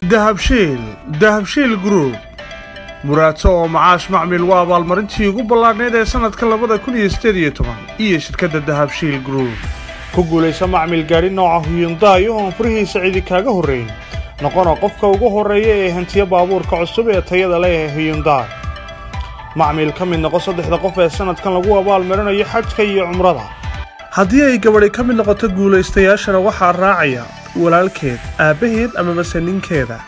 dahabshiil dahabshiil group muraato oo macaash macmil waa abaalmarintii ugu ballaadhnayd ee sannadka labada kun iyo siddeed iyo toban iyo shirkadda dahabshiil group ku guulaysa macmil gaadhi nooca huyundaay oo aan furihiisa cidi kaaga horrayn noqona qofka ugu horreeya ee hantiya baabuurka cusub ee tayada leh ee huyundaay macmil ka mid noqo saddexda qof ee sannadkan lagu abaalmarinayo xajka iyo cumrada haddii ay gabadhi ka mid noqoto guulaystayaashana waxaa raacaya walaalkeed aabbaheed amamase ninkeeda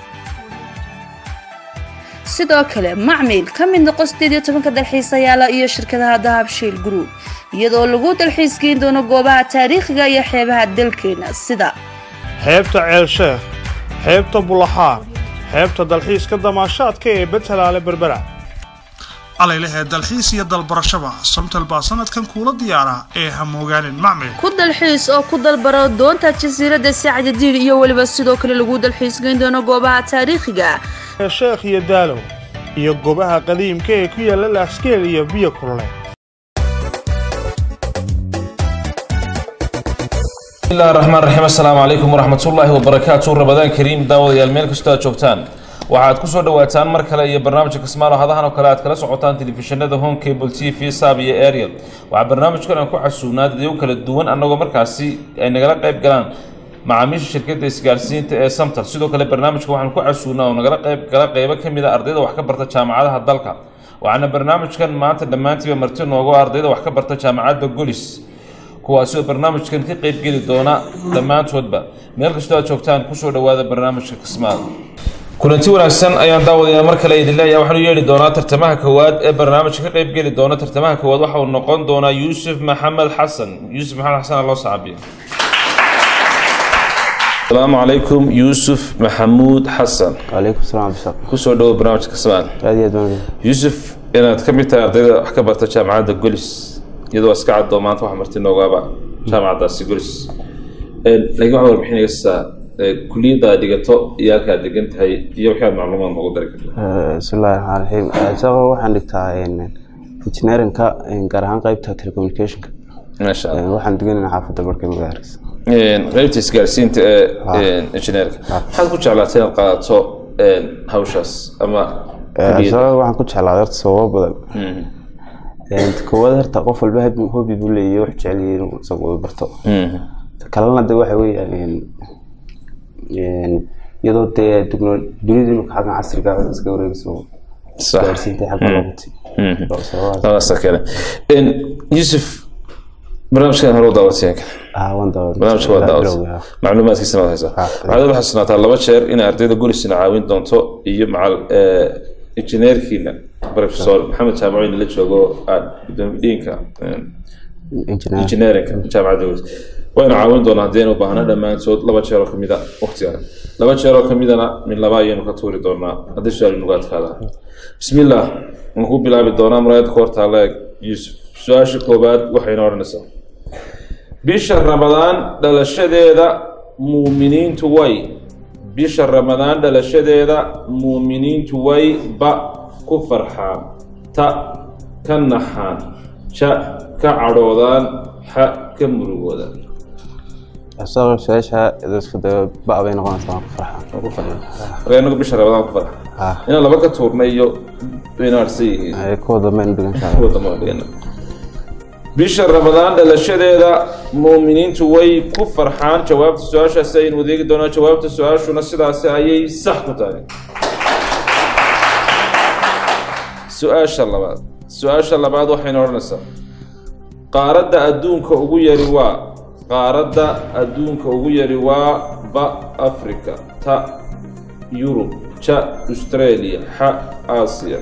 sidoo kale macmil ka mid noqo sideed iyo tobanka dalxiisayaala iyo shirkadaha dahabshiil group iyadoo lagu dalxiisgeyn doono goobaha taariikhiga iyo xeebaha dalkeena sida xeebta ceelsheekh xeebta bulaxaar xeebta dalxiiska damaashaadka ee betelaale berbera calaylahee dalxiis iyo dalbarashaba somtal baa sanadkan kuula diyaara ee hamoogaanin macmil ku dalxiis oo ku dalbaro doonta jasiiradda sacdadiir iyo weliba sidoo kale lagu dalxiisgeyn doono goobaha taariikhiga ee sheekh iyo daalow iyo goobaha qadiimka ee ku yaalla laaskeel iyo biyo kulule bismillahi raxmaan raxiim assalaamu calaykum waraxmatullaahi wabarakaatu rabadaan kariim daawadayaal meel kastoo aad joogtaan waxaad kusoo dhawaataan mar kale iyo barnaamijka kismaalo hadahan oo kale aad kala socotaan telefishinada home cable t v sab iyo ariel waxaa barnaamijkan aan ku casuunaa dadyo kala duwan annagoo markaasi ay nagala qayb galaan macaamiisha shirkadda isgaarsiinta ee samtal sidoo kale barnaamijka waxaan ku casuunaa oo nagala qayb gala qeybo ka mid a ardayda wax ka barta jaamacadaha dalka waxaana barnaamijkan maanta dhammaantiiba marti noogo ardayda wax ka barta jaamacadda golis kuwaasi oo barnaamijkan ka qeybgeli doona dhammaantoodba meel kastoo aad joogtaan kusoo dhawaada barnaamijka kismaal kulanti wanaagsan ayaan daawadayaa mar kale idin leeyahay waxaanu yeedhi doonaa tartamaha koowaad ee barnaamijka ka qeybgeli doona tartamaha koowaad waxa uu noqon doonaa yuusuf maxamed xasan yuusuf maxamed xasan loo saabiya asalaamu calaykum yuusuf maxamuud xasan calaykum salaam bisaq kusoo dhawo barnaamijka kismaal aad iyo aad baan yuusuf inaad ka mid tahay ardayda wax ka barta jaamacadda golis iyadoo iska cadoo maanta wax marti noogaaba jaamacaddaasi golis laakiin waxaa warbixinaysaa kuliyadda aad dhigato iyo halka aad degan tahay iyo waxaad macluumaad noogu dari kartaa bismillahi raxmaan raxiim isagoo waxaan dhigtaa engineerinka gaar ahaan qeybta telecommunicationka maasha allah waxaan deganayna xaafadda barka magaalkiisa qaybta isgaarsiinta ee injineerka maxaad ku jeclaatay inaad qaadato hawshaas ama kuliyadda isagoo waxaan ku jeclaaday horta sababo badan koowaad horta qof walba hab- hobby buu leeyahay wax jecel yahay inuu isagu uu barto Ta kalena de waxa weeyaan iyadoo dee tekno- dunida imika xaggan casriga ah iska wareegayso sax gaarsiinta xagga looguti sababahaas labadaasa kale yuusuf barnaamijkan hore u daawateen wan daawa barnaamijka waa daawat macluumaadkiisana waad haysaa waxaad waxaad sugnaataa laba jeer in ardayda golisina caawin doonto iyo macal injineerkiina professor maxamed jaamacoyn la joogo aan gudoomiye dhiinka engineer engineerinka jaamacadda golis wayna caawin doonaa haddii aynu baahno dhammaantood laba jeer oo kamid a waqtiga laba jeer oo kamidana min laba ayaynu ka tuuri doonaa haddii su-aal inugu adkaada bismillah waan ku bilaabi doonaa muraayadda ka hortaala eeg yuusuf su-aasha koobaad waxayna odhanaysaa bisha ramadaan dhalashadeeda muuminiintu way bisha ramadaan dhalashadeeda muuminiintu way ba ku farxaan ta ka naxaan ja ka cadhoodaan xa ka murugoodaan isagoo su-aasha isku dayo ba bay noqonaysaa waan ku farxaa Waa ku farxaan marka inagu bisha ramadaan ku farxaan ah inaan laba ka tuurnay iyo inaan arsan yihiin ay kuwa dambe aynu dhigan karaa wadamo dhigana bisha ramadaan dhalashadeeda muuminiintu way ku farxaan jawaabta su-aashaasi aynu wadeegi doonaa jawaabta su-aashuna sidaasi ayay sax ku tahay su-aasha labaad su-aasha labaad waxayna odhanaysaa qaaradda adduunka ugu yari waa qaaradda adduunka ugu yari waa ba africa ta yurub ja australia xa aasiya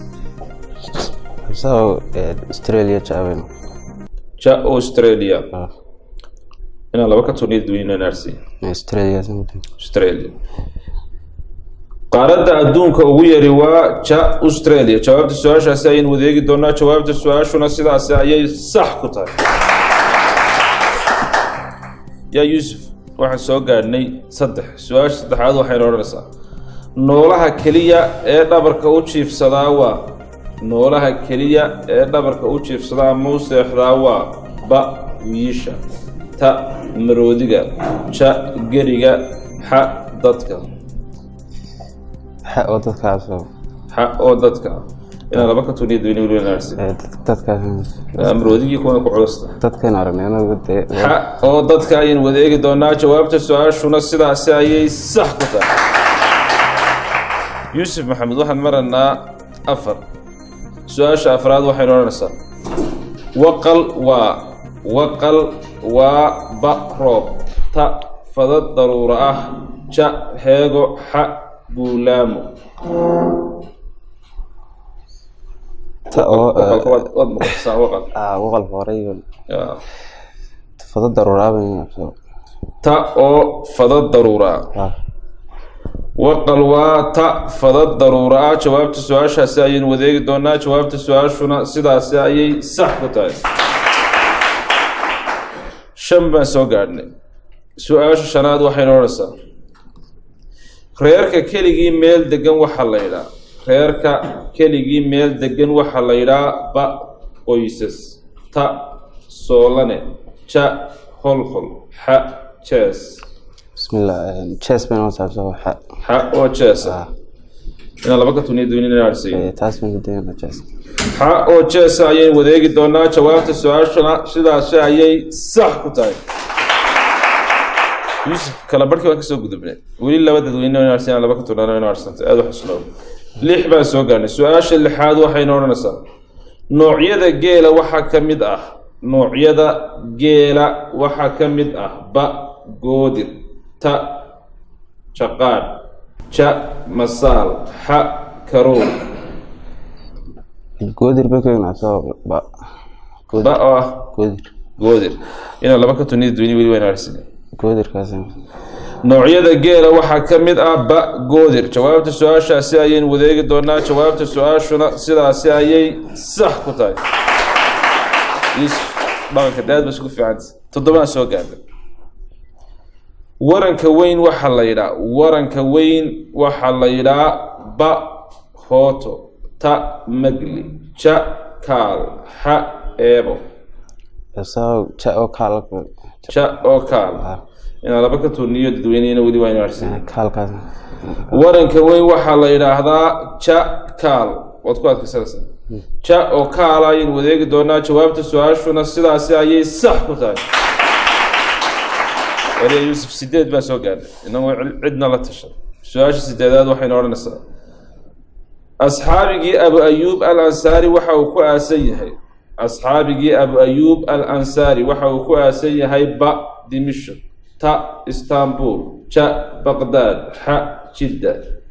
isagoo australia jaabayno ja australia inaan laba ka turniya duwanina naarsi australia australia qaaradda adduunka ugu yari waa ja australia jawaabta su-aashaasi ayaynu wadeegi doonaa jawaabta su-aashuna sidaasi ayay sax ku tahay yaa yuusuf waxaan soo gaadhnay saddex su-aasha saddexaad waxaynu odhanaysaa noolaha keliya ee dhabarka u jiifsadaa waa noolaha keliya ee dhabarka u jiifsadaa ama u seexdaa waa ba wiisha ta maroodiga ja geriga xa dadka xa oo dadkaasoo xa oo dadka ah inaan laba ka tuniya dadweyne weliba naarsi ee, dad- dadkaas amroodigii kuwana ku culusta dadkan aragnay anagu dee xa oo dadka ayaynu wada eegi doonaa jawaabta su-aashuna sidaasi ayay sax ku tahay yuusuf maxamed waxaan maranaa afar su-aasha afraad waxaynu odhanaysaa waqal waa waqal waa ba roob ta fada daruura ah ja heego xa buulaamo ta oo waqalka waad waad maqashaa waqal ah waqal horay Ya. fado daruuraabay ta oo fada daruura ah waqal waa ta fada daruura ah jawaabta su-aashaasi ayaynu wadeegi doonaa jawaabta su-aashuna sidaasi ayay sax ku tahay shan baan soo gaadhnay su-aasha shanaad waxaynu odhanaysaa reerka keligii meel degan waxaa la yidhaa reerka keligii meel degan waxaa la yidhaa ba qoysas ta soolane ja holhol xa jees bismillah ches bay noo saabsan xa xa oo jees ah inaan laba ka tuniya doonina aarsiyo ee, taas baan kudayna ches xa oo jeesa ayaynu wadeegi doonaa jawaabta su-aashuna sidaasi ayay sax ku tahay yuusuf kala barhkii waan kasoo gudubnay weli laba dadweyne in aarsiyan laba ka tunaano in aarsantay aada u xusnoo lix baan soo gaarnay su-aasha lixaad waxaynu odhanaysaa noocyada geela waxaa ka mid ah noocyada geela waxaa ka mid ah ba goodir ta jaqaadh ja masaal xa karool goodir bay keenaa soo ba goodir ba oo ah goodir goodir inaan laba ka tunida duwini weli waan aarsin goodirkaas noocyada geela waxaa ka mid ah ba goodir jawaabta su-aashaasi ayaynu wadeegi doonaa jawaabta su-aashuna sidaasi ayay sax ku tahay yuusuf dhaqanka daad ba isku fiicanta toddobaan soo gaarnay waranka weyn waxaa la yidhaa waranka weyn waxaa la yidhaa ba hooto ta magli ja kaal xa eebo soo ja oo kaal ja oo kaal inaan laba ka turniyo dadweyneyna weli waa inu arsin kaalkaas waranka weyn waxaa la yidhaahdaa ja kaal waad ku adkaysanaysaa ja oo kaala ayaynu wadeegi doonaa jawaabta su-aashuna sidaasi ayay sax ku tahay waliya yuusuf sideed baan soo gaarnay inagoo cid- cidna la tashan su-aasha sideedaad waxaynu odhanaysaa asxaabigii abu ayuub al ansaari waxa uu ku aasan yahay asxaabigii abu ayuub al ansaari waxa uu ku aasan yahay ba dimishk ta istanbul ja baqdaad xa jidda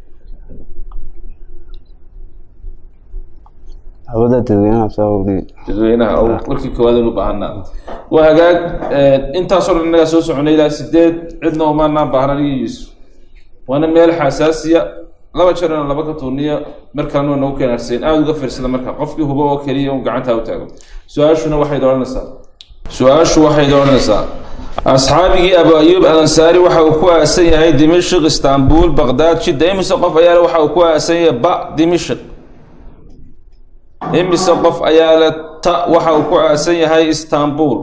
hawada dadweynaha soo wadi dadweynaha oo markii koowaad aynu u baahanaa waa hagaag intaasoo dhan innagaa soo soconay ilaa sideed cidna umaanaan baahan anigii yuusuf waana meel xasaasiya laba jeer inaan laba ka tuurniyo markaanu nagu keen arsayn aada uga fiirsada marka qofkii hubo oo keliya un gacantaa u taago su-aashuna waxayd odhanaysaa su-aashu waxayd odhanaysaa asxaabigii abu ayuub al ansaari waxa uu ku aasan yahay dimishq istanbul baqdaad jidda imise qof ayaa le waxa uu ku aasan yahay ba dimishq imise qof ayaa le ta waxa uu ku aasan yahay istanbul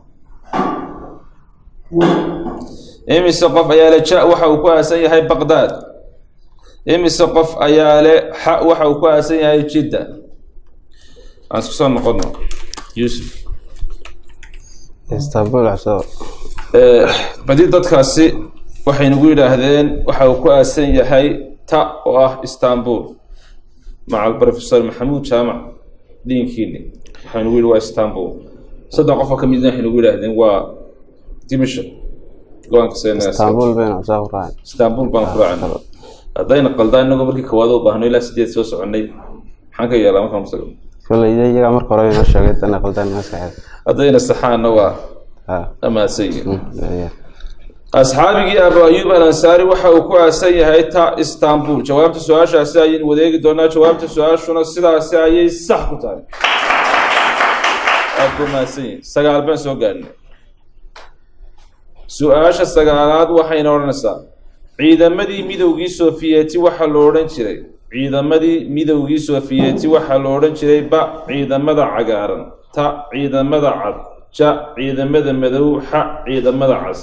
imise qof ayaa le ja waxa uu ku aasan yahay baqdaad imise qof ayaa le xa waxa uu ku aasan yahay jidda aan isku soo noqono yuusuf istanbul soo badi dadkaasi waxay nagu yidhaahdeen waxa uu ku aasan yahay ta oo ah istanbul maca professor maxamuud jaamac diinkiini waxay nagu yidhi waa istanbul saddex qof oo ka midna waxay nagu yidhaahdeen waa dimashq go-aanka seenaa istanbul bayna soo raacay istanbul baan ku raacnay haddayna qaldaan inagoo markii koowaad u baahno ilaa sideed soo soconay maxaan ka yeelaa markaan tago kolay iyaga marka hore inoo sheegay dana qaldaan maskaxeed haddayna saxaanna waa ha amaadsan yihiin ya asxaabigii abu ayuub al ansaari waxa uu ku aasan yahay ta istanbul jawaabta su-aashaasi ayaynu wadeegi doonaa jawaabta su-aashuna sidaasi ayay sax ku tahay aad ku mahadsan yihin sagaal baan soo gaarnay su-aasha sagaalaad waxayna odhanaysaa ciidamadii midowgii sofiyeeti waxaa lo odhan jiray ciidamadii midowgii sofiyeeti waxaa lo odhan jiray ba ciidamada cagaaran ta ciidamada cad ja ciidamada madow xa ciidamada cas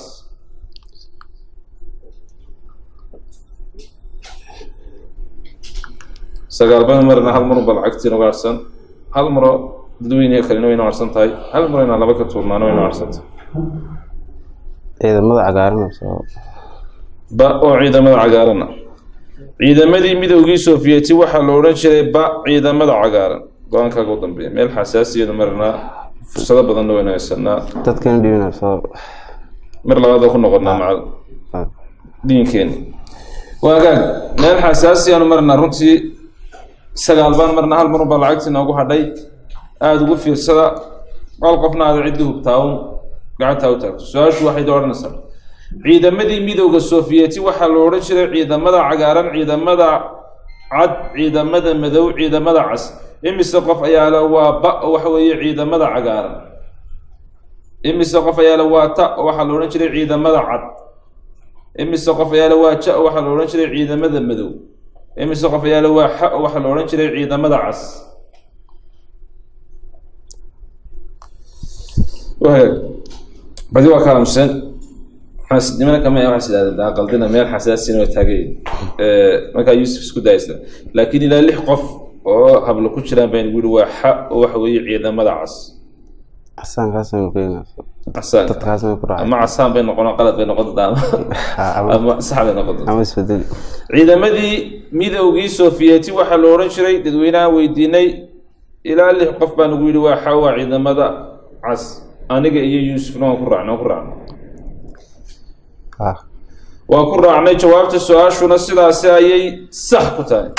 sagaal baynu marina hal marun ba lacagtiina uga harsan hal maro dadweyniga kalena wayna harsan tahay hal maro inaan laba ka tuurnaana wayna harsan tahay ciidamada cagaaran soo ba oo ciidamada cagaarana ciidamadii midowgii sofiyeeti waxaa la odhan jiray ba ciidamada cagaaran go-aankaaga u dambeeya meel xasaasiyada marinaa fursado badanna wayna haysanaa dadkan dhibina soo mar labaad oo ku noqonaa macal diinkeeni waagaag meel xasaasiyaanu marinaa runtii sagaal baan marna hal marun baa lacagtii noogu hadhay aada ugu fiirsada qal qofna aada ciddi hubtaawn gacantaa u taagto su-aashu waxay da odhanaysaa ciidamadii midowda sofiyeeti waxaa la odhan jiray ciidamada cagaaran ciidamada cad ciidamada madow ciidamada cas imise qof ayaa le waa ba oo waxa weeye ciidamada cagaaran imise qof ayaa le waa ta oo waxaa la odhan jiray ciidamada cad imise qof ayaa le waa ja oo waxaa la odhan jiray ciidamada madow imise qof ayaa le waa xa oo waxaa la odhan jiray ciidamada cas wahagaag badi waa ka aamuseen nimana kama waxaa idhahdeen qaldina meel xasaasina waa taagay markaa yuusuf isku daysta laakiin ilaa lix qof oo hablo ku jiraan baan igu yihi waa xa oo waxa weeye ciidamada cas casaankaasaynu keenaa casaanka dadkaasaynu ku raacay ama casaan bay noqon qalad bay noqon doontaa ama ama sax bay noqon doontaa ama isbedeli ciidamadii midowgii sofiyeeti waxaa la odhan jiray dadweynaha weydiinay ilaa lix qof baa nagu yidhi waa xa waa ciidamada cas aniga iyo yuusufna waan ku raacnay waan ku raacnay ah waan ku raacnay jawaabta su-aashuna sidaasi ayay sax ku tahay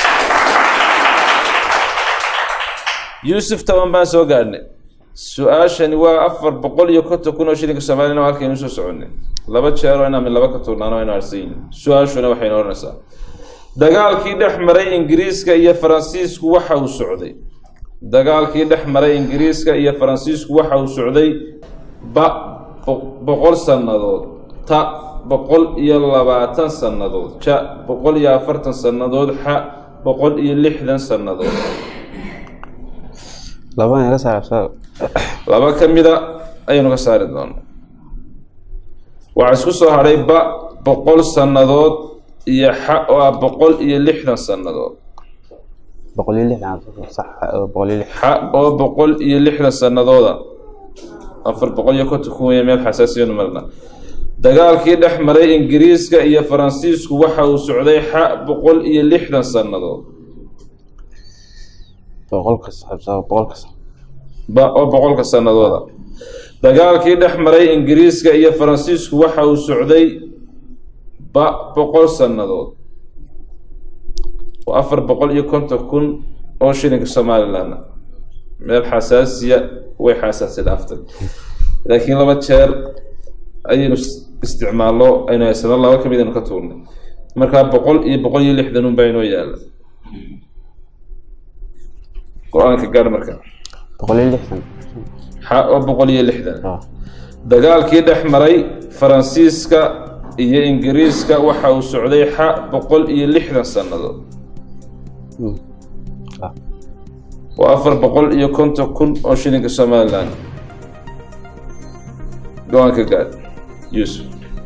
yuusuf toban baan soo gaadhnay su-aashani waa afar boqol iyo konton kun oo shilinka soomaaliyana waa halkaynu soo soconay laba jeero inaan mid laba ka turnaano aynu arsayin su-aashuna waxaynu odhanaysaa dagaalkii dhex maray ingiriiska iyo faransiisku waxa uu socday dagaalkii dhex maray ingiriiska iyo faransiisku waxa uu socday ba bo- boqol sannadood ta boqol iyo labaatan sannadood ja boqol iyo afartan sannadood xa boqol iyo lixdan sannadood labadan iga saar soo laba ka mida ayaynu ka saari doonaa waxaa isku soo hadhay ba boqol sannadood iyo xa oo ah boqol iyo lixdan sannadood boqol iyo lixdan sax oo boqol iyo lix xa oo boqol iyo lixdan sannadooda afar boqol iyo konton kun weeye meel xasaasiyanu marna dagaalkii dhex maray ingiriiska iyo faransiisku waxa uu socday xa boqol iyo lixdan sannadood boqolka sax soo boqolka sax ba oo boqolka sannadooda dagaalkii dhex maray ingiriiska iyo faransiisku waxa uu socday ba boqol sannadood waa afar boqol iyo konton kun oo shilinka somaliland meel xasaasiya way xasaasi dhaaftay laakiin laba jeer ayaynu is- isticmaallo aynu haysano laba ka mid aynu ka tuurnay markaa boqol iyo boqol iyo lixdan un baa inoo yaala go-aanka gaar marka boqol iyo lixdan xa oo boqol iyo lixdan ah dagaalkii dhex maray faransiiska iyo ingiriiska waxa uu socday xa boqol iyo lixdan sannadood Mm. ah waa afar boqol iyo konton kun oo shilinka somaliland go-aanka gaad yuusuf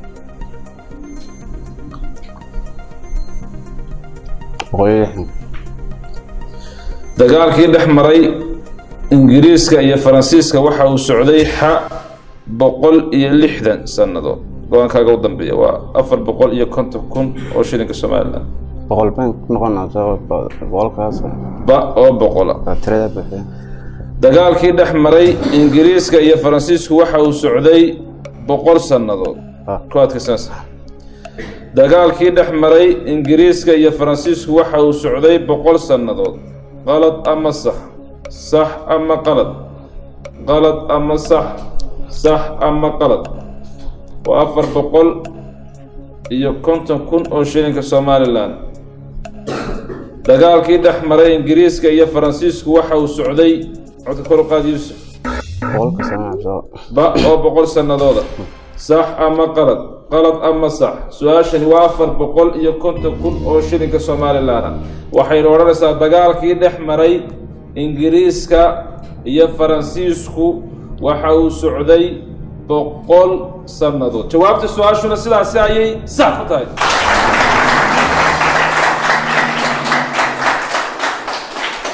boqol iyo lixdan dagaalkii dhex maray ingiriiska iyo faransiiska waxa uu socday xa boqol iyo lixdan sannadood go-aankaaga u dambeeya waa afar boqol iyo konton kun oo shilinka somaliland boqol baan ku noqonaa soo boqolkaas ba oo boqola waa tirada buuxda dagaalkii dhex maray ingiriiska iyo faransiisku waxa uu socday boqol sannadood ah ku adkaysanaysa dagaalkii dhex maray ingiriiska iyo faransiisku waxa uu socday boqol sannadood qalad ama sax sax ama qalad qalad ama sax sax ama qalad waa afar boqol iyo konton kun oo shilinka somalilan dagaalkii dhex maray ingiriiska iyo faransiisku waxa uu socday codka kor u qaad yuusuf boqolka sana soo ba oo boqol sannadooda sax ama qalad qalad ama sax su-aashani waa afar boqol iyo konton kun oo shilinka somalilan ah waxaynu odhanaysaa dagaalkii dhex maray ingiriiska iyo faransiisku waxa uu socday boqol sannadood jawaabta su-aashuna sidaasi ayay sax ku tahay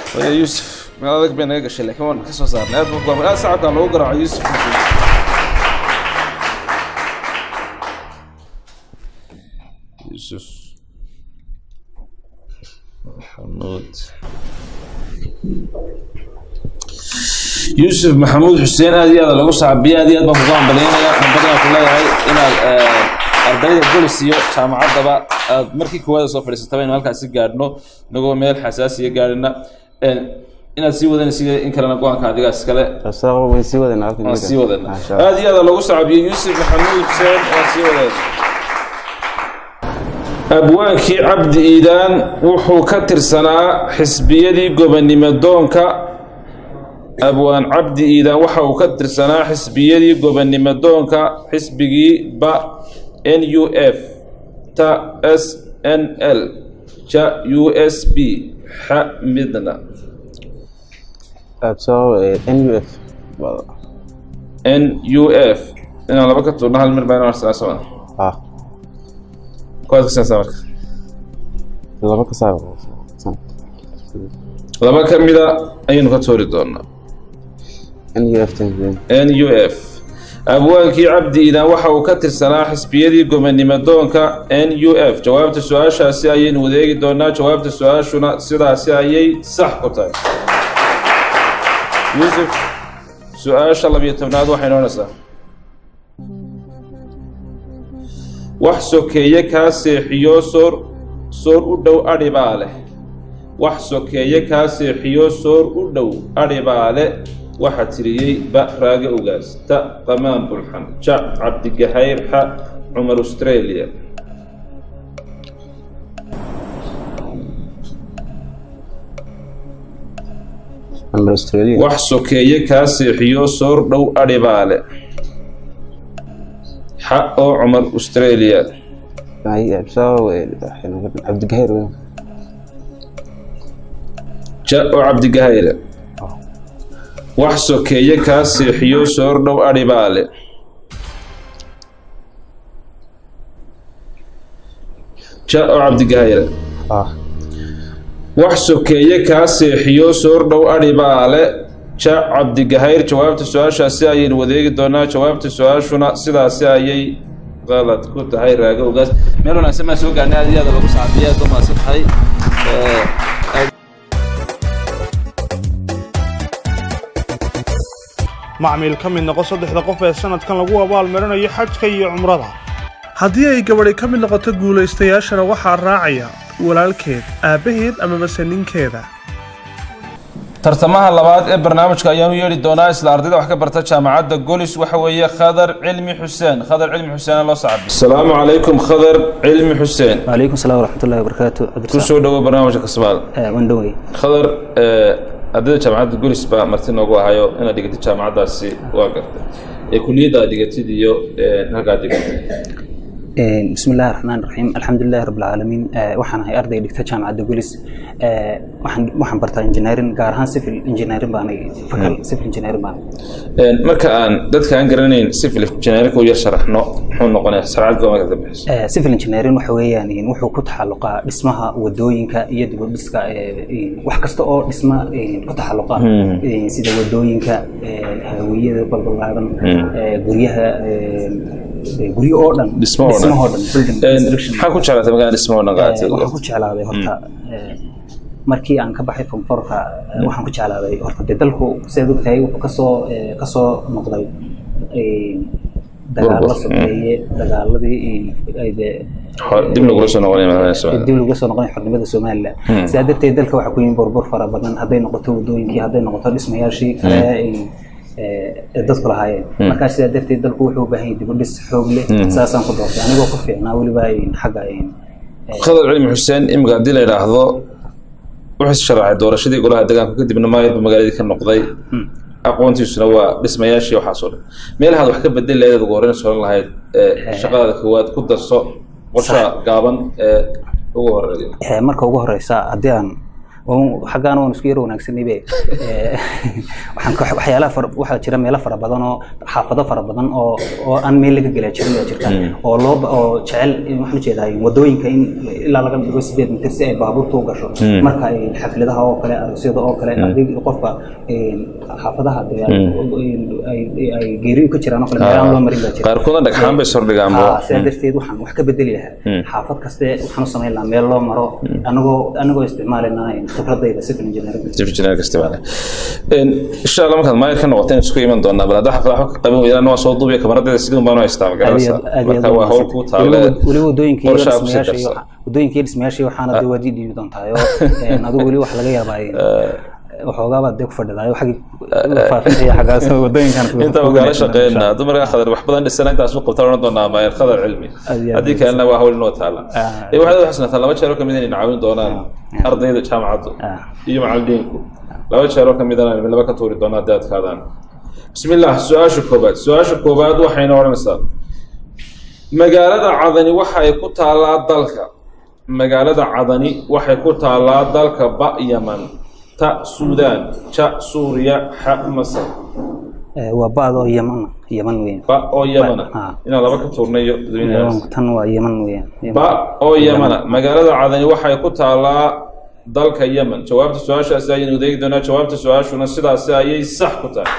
waya yuusuf meel adag bay naga gashay laakiin waan ka soo saarnay aad buu go'aamay aad sacabkaan loogu garaaco yuusuf yuusuf maxamuud yuusuf maxamuud xuseen aad iyo aad lagu saabiye aad iyo aad baan kugu hambalyaynaya hambalyan ku leeyahay inaad ardayda golis iyo jaamacaddaba aad markii koowaada soo fadhiisataba inu halkaasi gaadhno inagoo meel xasaasiya gaadhina inaad sii wadanaysid in kalena go-aanka adigaa iskale Rasaaqo way sii wadana halkan waan jira. sii wadana Masha Allah. aad iyo aad lagu sacabiyey yuusuf maxamuud xuseen waan sii wadana abwaankii cabdi iidaan wuxuu ka tirsanaa xisbiyadii gobonimo doonka abwaan cabdi iidaan waxa uu ka tirsanaa xisbiyadii gobonimo doonka xisbigii ba n u f ta s n l ja u s b xa midna Absoo eh, NUF. Wada. n u f inaan laba ka tuurno hal mir baa inaan arsenaa Ah, kuwaad ka saarsaa marka laba ka saar. San. laba ka mida ayaynu ka tuuri doonaa NUF tan. n u f abwaankii cabdi iidaan waxa uu ka tirsanaa xisbiyadii gobonimo doonka n u f jawaabta su-aashaasi ayaynu wadeegi doonaa jawaabta su-aashuna sidaasi ayay sax ku tahay yuusuf su-aasha labiyo tobnaad waxay noonaysaa wax sokeeye kaa seexiyo soor soor u dhow adhi baa leh wax sokeeye kaa seexiyo soor u dhow adhi baa leh waxaa tiriyey ba raage ogaas ta qamaan bulxan ja cabdigahayr xa cumar australia Amber Australia. wax sokeeye kaa seexiyo soor dhow adhi baa leh xa oo cumar australia Ay, absoo eh, Abdi Gahir. weyn. ja oo cabdigahayre wax sokeeye kaa seexiyo soor dhow adhi baa leh ja oo cabdigahayre Ah, wax sokeeye kaa seexiyo soor dhow adhi baa le ja cabdigahayr jawaabta su-aashaasi ayaynu wadeegi doonaa jawaabta su-aashuna sidaasi ayay qalad ku tahay raago ogaas meel wanaagsan baan soo gaarnay aad iyo aad lagu saabiya aad u mahadsan tahay macmiil ka mid noqo saddexda qof ee sanadkan lagu abaalmarinayo xajka iyo cumrada haddii ay gabadhi ka mid noqoto guulaystayaashana waxaa raacaya walaalkeed aabbaheed amabase ninkeeda tartamaha labaad ee barnaamijka ayaanu yeedhi doonaa isla ardayda wax ka barta jaamacadda golis waxa weeye khadar cilmi xuseen khadar cilmi xuseen loo sacbi asalaamu calaykum khadar cilmi xuseen وعليكم السلام ورحمة الله وبركاته عبد ku الرزاق soo dhowo barnaamijka kasmaal آه، وندوي khadar ardayda jaamacadda golis baa marti noogu ahayo inaad dhigatid jaamacaddaasi waa gartay ee kuliyadda aad dhigatid iyo halkaad dhigatay آه، بسم الله الرحمن الرحيم الحمد لله رب العالمين آه، waxaan ahay arday dhigta jaamacadda gulis آه، waxaan waxaan bartaa engineering gaar ahaan civil engineering baan fakal civil engineering baan marka aan dadka aan garanayn civil engineering u yar sharaxno muxuu noqonayaa sarcad goomaka ka bixiso آه، civil engineering waxa weeyaan in wuxuu ku taxalluqaa dhismaha wadooyinka iyo dib u dhiska ee, in wax kasta oo dhisma in ku taxalluqa in sida wadooyinka ee, hawiyada balbalaadan ee, guryaha ee, guryo oo dhan Dhismo oo dhan. dhismahoo dhan building construction maxaa ku jeclaatay magaalada dhismaha dhan Eh, waxaan qaatay ku jeclaaday horta eh, markii aan ka baxay fonforka waxaan ku jeclaaday horta dee dalku sidaad ogtahay wuxuu kasoo eh, kasoo noqday eh, dagaalo Burbur. sokeeye dagaaladii eh, ay dee dib lagula soo noqonaya madaxweynaha Soomaaliya. dib laga soo noqonay xornimada somalilan sidaa darteed dalka waxaa ku yimi burbur fara badan hadday noqoto wadooyinkii hadday noqoto dhismayaashii kale ee- ee dadku lahaayeen markaa sidaa darteed dalku wuxuu u baahan yahay dib u dhis xoog leh saasaan ku doortay anigoo ku fiicnaa weliba in xagga in khadar cilmi xuseen imika haddii la yidhaahdo wuxuu is sharaacay doorashadii golaha deegaanka kadibna maayadba magaaladii ka noqday aqoontiisuna waa dhismayaashii waxaas oo dhan meelahaad wax ka bedeli lahayd ugu horreyn soran lahayd ee shaqadaada koowaad ku darso qorsha gaaban ee ugu horeeya Eh, marka ugu horeysa haddii aan oo xaggaana waan isku yar wanaagsanay be Eh, waxaan ka- waxyaalaha fara waxaa jira meelo fara badan oo xaafado fara badan oo oo aan meel laga gelaa jirin baa jirta oo loo ba- oo jecel waxaan ujeedaa wadooyinka in ilaa laga dhigo sideed mitir si ay baabuurta u gasho marka ay xafladaha oo kale aroosyada oo kale haddii qofka eh, xaafadaha dee ay ay- ay geeriyo ka jiraan oo kale meelaan loo marin baa jira qaarkoodna dhagxaan bay sordhigaan bo Haa, sidaa darteed waxaan wax ka bedeli lahaa xaafad kaste waxaan u samayn lahaa meel loo maro anagoo anagoo isticmaalayna khibradayda civil engineering injineer kastibaale insha allah markaad maayir ka noqoteen isku iman doonaa bal hadda xaflad waxba ka qaban weydaan waa soo duubiya kamaradeeda sidii baan u haystaa magaranaysa marka waa hawl kuu taalle weliba wadooyinka iyo qorshaha ku sii dhismayaasha iyo darsan. waxa- wadooyinka iyo dhismayaasha iyo waxaana dee waad ii dhiibi doontaa oo een, adigu weli wax laga yaabaa een, waxoogaa baad dee ku fadhidaa xaggi faafinta iyo xaggaas wadooyinkan inta magaalo shaqeynaa dumarka khadar wax badan dhisana intaas u qabtaan oran doonaa maayir khadar cilmi Aad iyo aad haddii kalena waa hawl inoo taala Ah. ee waxaad u xasanataa laba jeer oo kamid inay caawin doonaan ardayda jaamacaddu Ah. iyo macallimiinku laba jeer oo kamid ana laba ka tuuri doonaa haddii adkaadaan bismi illah su-aasha koobaad su-aasha koobaad waxayna odhanaysaa magaalada cadani waxay ku taallaa dalka magaalada cadani waxay ku taallaa dalka ba yaman ta suudaan ja suuriya xa masar Eh, waa baad oo yaman yaman weeyaan ba oo yamana Ah. inaan laba ka tuurnayo dadweynahaas tan waa yaman weeyaan Yaman. ba oo yamana magaalada cadani waxay ku taallaa dalka yemen jawaabta su-aashaasi ayaynu adeegi doonaa jawaabta su-aashuna sidaasi ayay sax ku tahay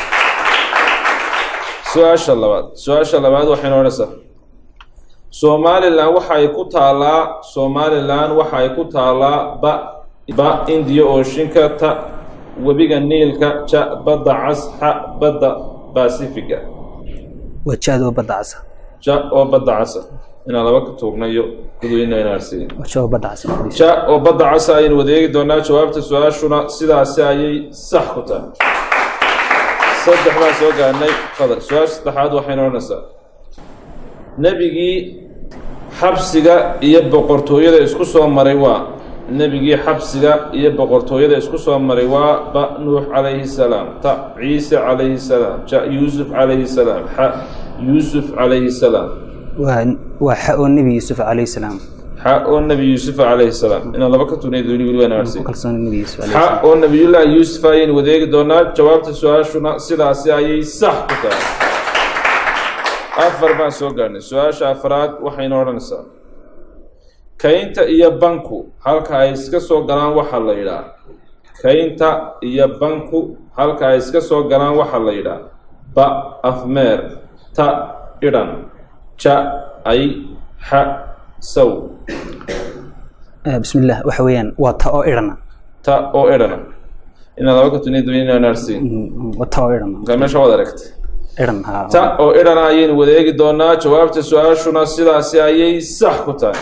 su-aasha labaad su-aasha labaad waxaynu odhanaysaa somalilan waxay ku taallaa somalilan waxay ku taallaa ba ba indiya ooshinka ta webiga niilka ja badda cas xa badda basifiga waa jaad oo badda casa ja oo badda casa inaan laba ka tuurnayo dadweyne inaan arsiin waa jaad oo badda casa ja oo badda casa ayaynu wadeegi doonaa jawaabta su-aashuna sidaasi ayay sax ku tahay saddex baan soo gaarnay qadar su-aasha saddexaad waxaynu odhanaysaa nebigii xabsiga iyo boqortooyada isku soo maray waa nebigii xabsiga iyo boqortooyada isku soo maray waa ba nuux calayhi salaam ta ciise calayhi salaam ja yuusuf calayhi salaam xa yuusuf calayhi salaam waa waa xa oo nebi yuusuf calayhi salaam xa oo nebi yuusuf calayhi salaam inaan laba ka tuurnay dooni weli waan ku aarsiin kalsoon nebi yuusuf calayhi xa salaam oo nabiyullaahi yuusuf ayaynu wadeegi doonaa jawaabta su-aashuna sidaasi ayay sax ku tahay afar baan soo gaarnay su-aasha afraad waxaynu odhanaysaa kaynta iyo banku halka ay iska soo galaan waxaa la yidhaah kaynta iyo banku halka ay iska soo galaan waxaa la yidhaah ba afmeer ta idhan ja ay xa saw Eh, bismillah waxa weeyaan waa ta oo idhana ta oo idhana inaan laba ka tuniya doonina inaan arsiin Mm, waa ta oo idhana markaa meesha waad aragtay idhan haa ta oo idhana ayaynu wadeegi doonaa jawaabta su-aashuna sidaasi ayay sax ku tahay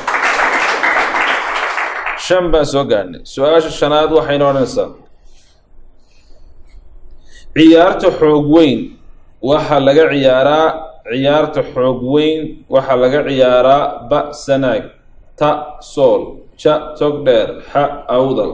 shan baan soo gaarnay su-aasha shanaad waxaynu odhanaysaa ciyaarta xoog weyn waxaa laga ciyaaraa ciyaarta xoog weyn waxaa laga ciyaaraa ba sanaag ta sool ja togdheer xa awdal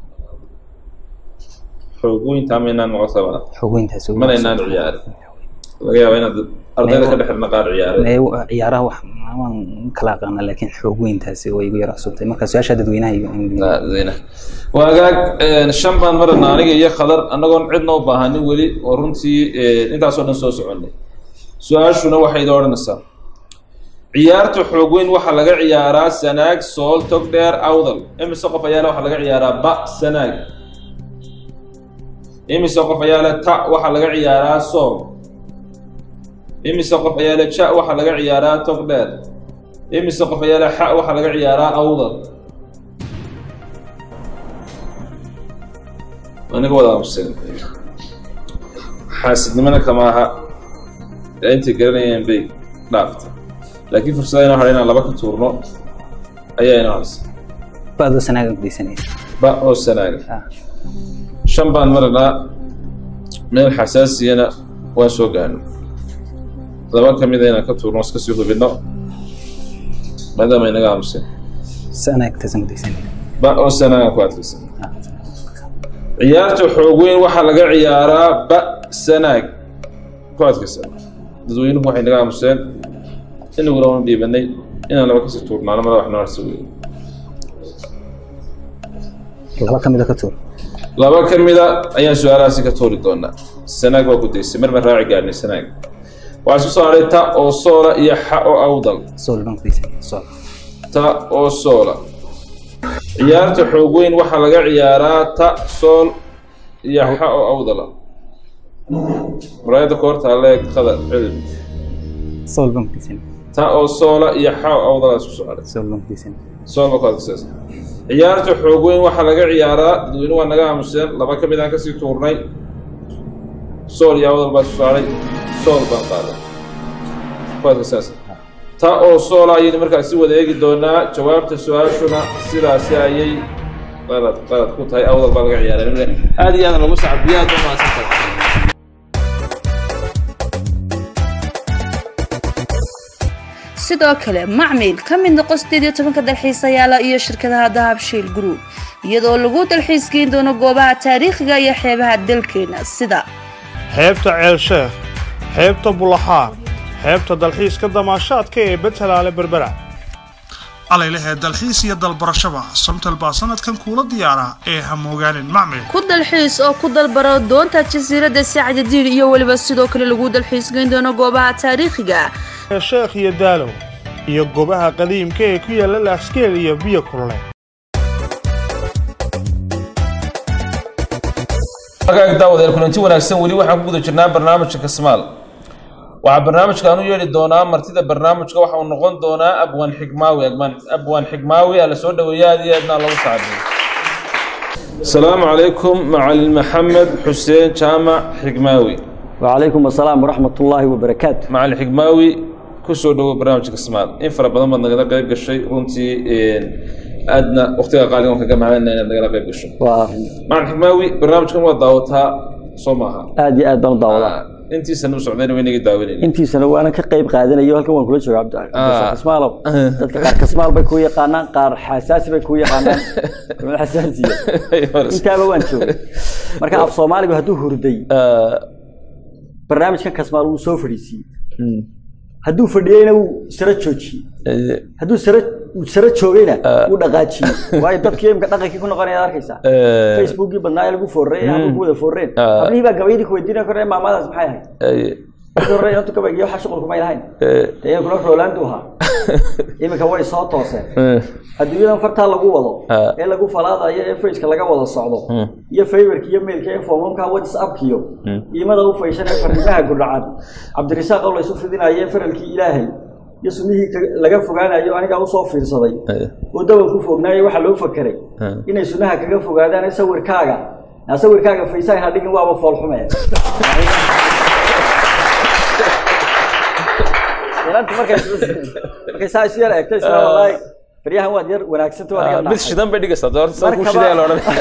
xoog weyntaa maynaan noqotabana xogeyntaas mana inaan ciyaarin laga yaaba inaad ardayda ka dhexirna qaar ciyaareen Mee ciyaaraha wax waan kala aqaana laakiin xoogweyntaasi way igu yara cusubtay marka su-aasha dadweynaha igu zina waa agaag shan baan marana aniga iyo khadar annagoon cidna u baahanin weli oo runtii intaasoo dhan soo soconay su-aashuna waxay idin odhanaysaa ciyaarta xoog weyn waxaa laga ciyaaraa sanaag sool tog dheer awdal imise qof ayaa le waxaa laga ciyaaraa ba sanaag imise qof ayaa le ta waxaa laga ciyaaraa sool imise qof ayaa le ja waxaa laga ciyaaraa tog dheer imise qof ayaa le xa waxaa laga ciyaaraa awdal aniga wada aamusan xaasidnimana kama aha ee intay garanayeen bay dhaafta laakiin fursada inoo hadha inaan laba ka tuurno ayaa inoo hadsa ba'doo sanaagan kudaysanaya ba oo sanaaga Ah. shan baan maranaa meel xasaasiyana waan soo gaarno laba ka mida inaan ka tuurno iska sii hubinno maadaama inaga aamusan sanaagtaasan kudaysanaya ba oo sanaaga ku adkaysan ciyaarta xoog weyn waxaa laga ciyaaraa ba sanaag ku adkaysan dadweynuhu waxay naga aamuseen inaguna waanu dhiibanay inaan laba kasii tuurnaano mada wax noo harsa wey laba ka mida ka tuur laba ka mida ayaan su-aalahaasi ka tuuri doonaa sanaag waa ku daysay mar ma raaci gaarnay sanaag waxaa isku soo hadhay ta oo soola iyo xa oo awdal sool baan ku daysay sool ta oo soola ciyaarta xoog weyn waxaa laga ciyaaraa ta sool iyo xa oo awdala muraayadda koortaa leeg qada cilm sool baan ku daysay ta oo soola iyo xa oo awdala isku soo hadhay sool baan ku daysay sool baa ku adkaysa ciyaarta xoog weyn waxaa laga ciyaaraa dadweyne waa naga aamuseen laba ka mid aan kasii tuurnay sool iyo awdal baa isku soo hadhay sool baan qaaday ku adkaysaas ta oo soola ayaynu markaasi wada eegi doonaa jawaabta su-aashuna sidaasi ayay qalad qalad ku tahay awdal baa laga ciyaaray aada iyo aada lagu sacbiyo aad u mahadsantahay sidoo kale macmil ka mid noqo sideed iyo tobanka dalxiisayaala iyo shirkadaha dahabshiil group iyadoo lagu dalxiisgeyn doono goobaha taariikhiga iyo xeebaha dalkeena sida xeebta ceelsheekh xeebta bulaxaar xeebta dalxiiska damaashaadka ee betelaale berbera alaylahee dalxiis iyo dalbarashaba samtal baa sanadkan kuula diyaara ee hamoogaanin macmil ku dalxiis oo ku dalbaro doonta jasiiradda sacdadiir iyo weliba sidoo kale lagu dalxiisgeyn doono goobaha taariikhiga ee sheekh iyo daalow iyo goobaha qadiimka ee ku yaalla laaskeel iyo biyo kulule markaa daawadeel kulanti wanaagsan weli waxaan ku guda jirnaa barnaamijka kasmaal waxaa barnaamijkan u yeedhi doonaa martida barnaamijka waxa uu noqon doonaa abwaan xigmaawi Abwaan- abwaan xigmaawi ala soo dhaweeya aad iyo aadna lagu sacbiyo asalaamu calaykum macalin maxamed xuseen jaamac xigmaawi وعليكم السلام ورحمة الله وبركاته macalin xigmaawi kusoo dhawo barnaamijka kasmaal in fara badan baad nagala qayb gashay runtii aadna waqtiga qaaligan kaga mahadana inaad nagala qayb gasho macalin xigmaawi barnaamijkan waa daawataa soo maaha وآدي آد بان داودا intiisana u socdayna waynaga daawanayna intii sana waana ka qayb qaadanayo halkan waan kula jooga Ah. cabdikasmaalow dadka qaar kasmaal bay kuu yaqaanaan qaar xasaasi bay kuu yaqaanaan Culimada xasaasiya intaaba waan joogay marka af soomaaligu hadduu hurday barnaamijkan kasmaal wuu soo fadhiisiiyey hadduu fadhiyeyna wuu sara joojiyey hadduu sara uu sara joogayna wuu dhaqaajiyey waayo dadkii imka dhaqankii ku noqonaya arkaysaa facebookii badnaa ee lagu foorrey ee hadda ku wada foorreen Ah. hablihii baa gabayadii ku weydiinaya korre maamadaas maxay ahayd markii hore inantu gabaygiyo waxa shuqulku may lahayn dee iyankuna roolaandu ahaa iminka way soo tooseen adduunyadan fartaa lagu wado Ah. ee lagu falaadayo ee faceka laga wada socdo iyo faybarka iyo mailka ee foomamka whatsappkiyo iimada u fayshan ee fariimaha gudhacan cabdirisaaq oo laysu fidinayo ee faralkii ilaahay iyo sunnihii ka- laga fogaanayo anigaa usoo fiirsaday oo dawan ku fognaayo waxaa loo fakeray inay sunnaha kaga fogaadaan ee sawirkaaga naa sawirkaaga faysaha ha dhigin waaba foolxume inanta markay markay saa isu yar eegto isla wallaahi baryahan waad yar wanaagsanta waad iga mid dhacday. shidan bay dhigaysaa doorta saa ku Markaba- shidaya la odhan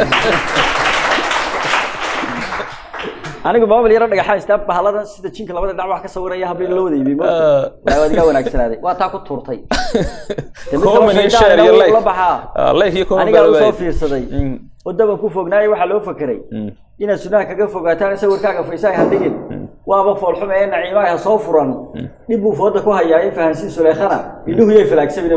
anigu maamul yaro dhagaxaan istaa bahaladan sida jinka labada dhinac wax ka sawiraya habeen loo wada iibiyey moogta waa waad iga wanaagsanaaday waa taa ku tuurtay Dee mid kaloo Comment iyo shaydaan share iyo ina like. ula baxaa Ah, like iyo comment anigaa baa usoo waayey. fiirsaday Mm. oo daban ku fognaayo waxaa loo fakeray inaad sunaha kaga fogaataan sawirkaaga faysaha ha dhigin waaba foolxume ee naciimaha ha soo furan dhib buu fooda ku hayaa in fahansiin suleekhana indhuhu yay falaagsamin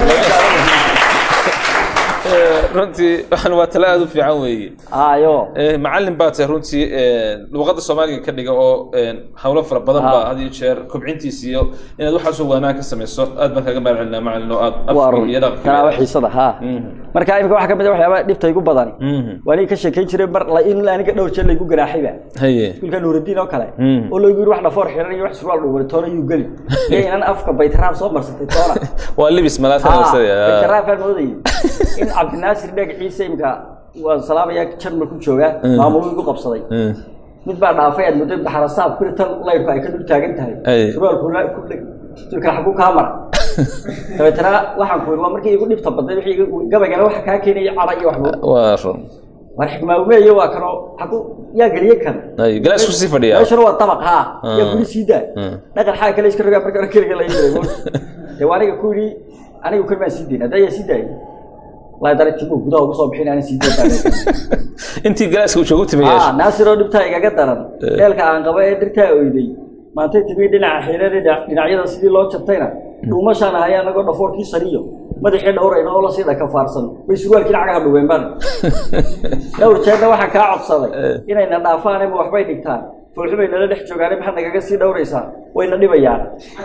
runtii waxaan waa tala aada u fiican weeye ayo Eh, macallin baa tahay runtii eh, luqadda soomaaliga ka dhiga oo eh, hawlo fara badan Ah. baa had iyo jeer kobcintiisa iyo inaad waxaasoo wanaan ka samayso aad baan kaga mahad celinaa macallin oo aad waa afka run iyo dhaqanka tanaa xiisada ha Mhm. marka imika waxaa kamid a waxyaaba dhibta igu badani Mhm. waa aniga ka sheekayn jiray mar la- in aniga dhowr jeer laygu ganaaxayba haye iskuulka nuurudiin oo kale Mm. oo laygu yiri wax dhafoor xiran iyo wax surwaal dhuubay toona yuu geli iyo inan afka baytaraab soo marsatay toona waa libis malaadka baytaraab baan moodayay in cabdinaasir dheeg ciise imka waan salaamaya jarmal ku joogaa maamuluu igu qabsaday mid baa dhaafay aad muddo baxarasaab kuri tan layrku ay ka dul taagan tahay Ay. surwaalku la- ku dheg sulka xagu kaa mara dabeetana waxaan ku yiri waa markii igu dhibta badnay wixii igu- gabaygana waxa kaa keenaya cara iyo waxba waa run war xikmaameeye waa kanoo xagu yaa geliye kan Ay, galaas ku sii fadhiyaa. meeshana waa dabaq haa Ah. yaa kuli sii daa Mm. dhaqan xaa kale iska rogaa marka hore keliga la yiray dee waa aniga ku yidhi aniga keli maan sii dayn hadda yaa sii daayay wallahi dara timu gudaha ugu soo bixin aanan sii dayn intii galaaska uu joogu ah timiyeesha naasir oo dhibtaa igaga daran dheelka aan qaba ee dirtaa oyday maantay timi dhinaca xiirada dhinacyada sidii loo jabtayna dhuumashaan ahay anagoo dhafoorkii sariyo madaxii dhowrayna oo lasii dhakafaarsan bay surwaalkii lacagaha dhugeen baan dhowr jeerna waxaan kaa codsaday inayna dhaafaan ama waxbay dhigtaan foolxumay nala dhex joogaane maxaad nagaga sii dhowraysaa wayna dhibayaan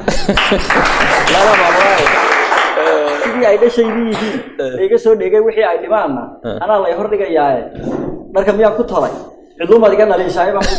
lala baabaaye sidii ay dhashaydii yihiin laiga soo dhegay wixii ay dhimaanna anaa lay hor dhigayaaye dharka miyaan ku tolay cidlumaad iga dhaliishaay baan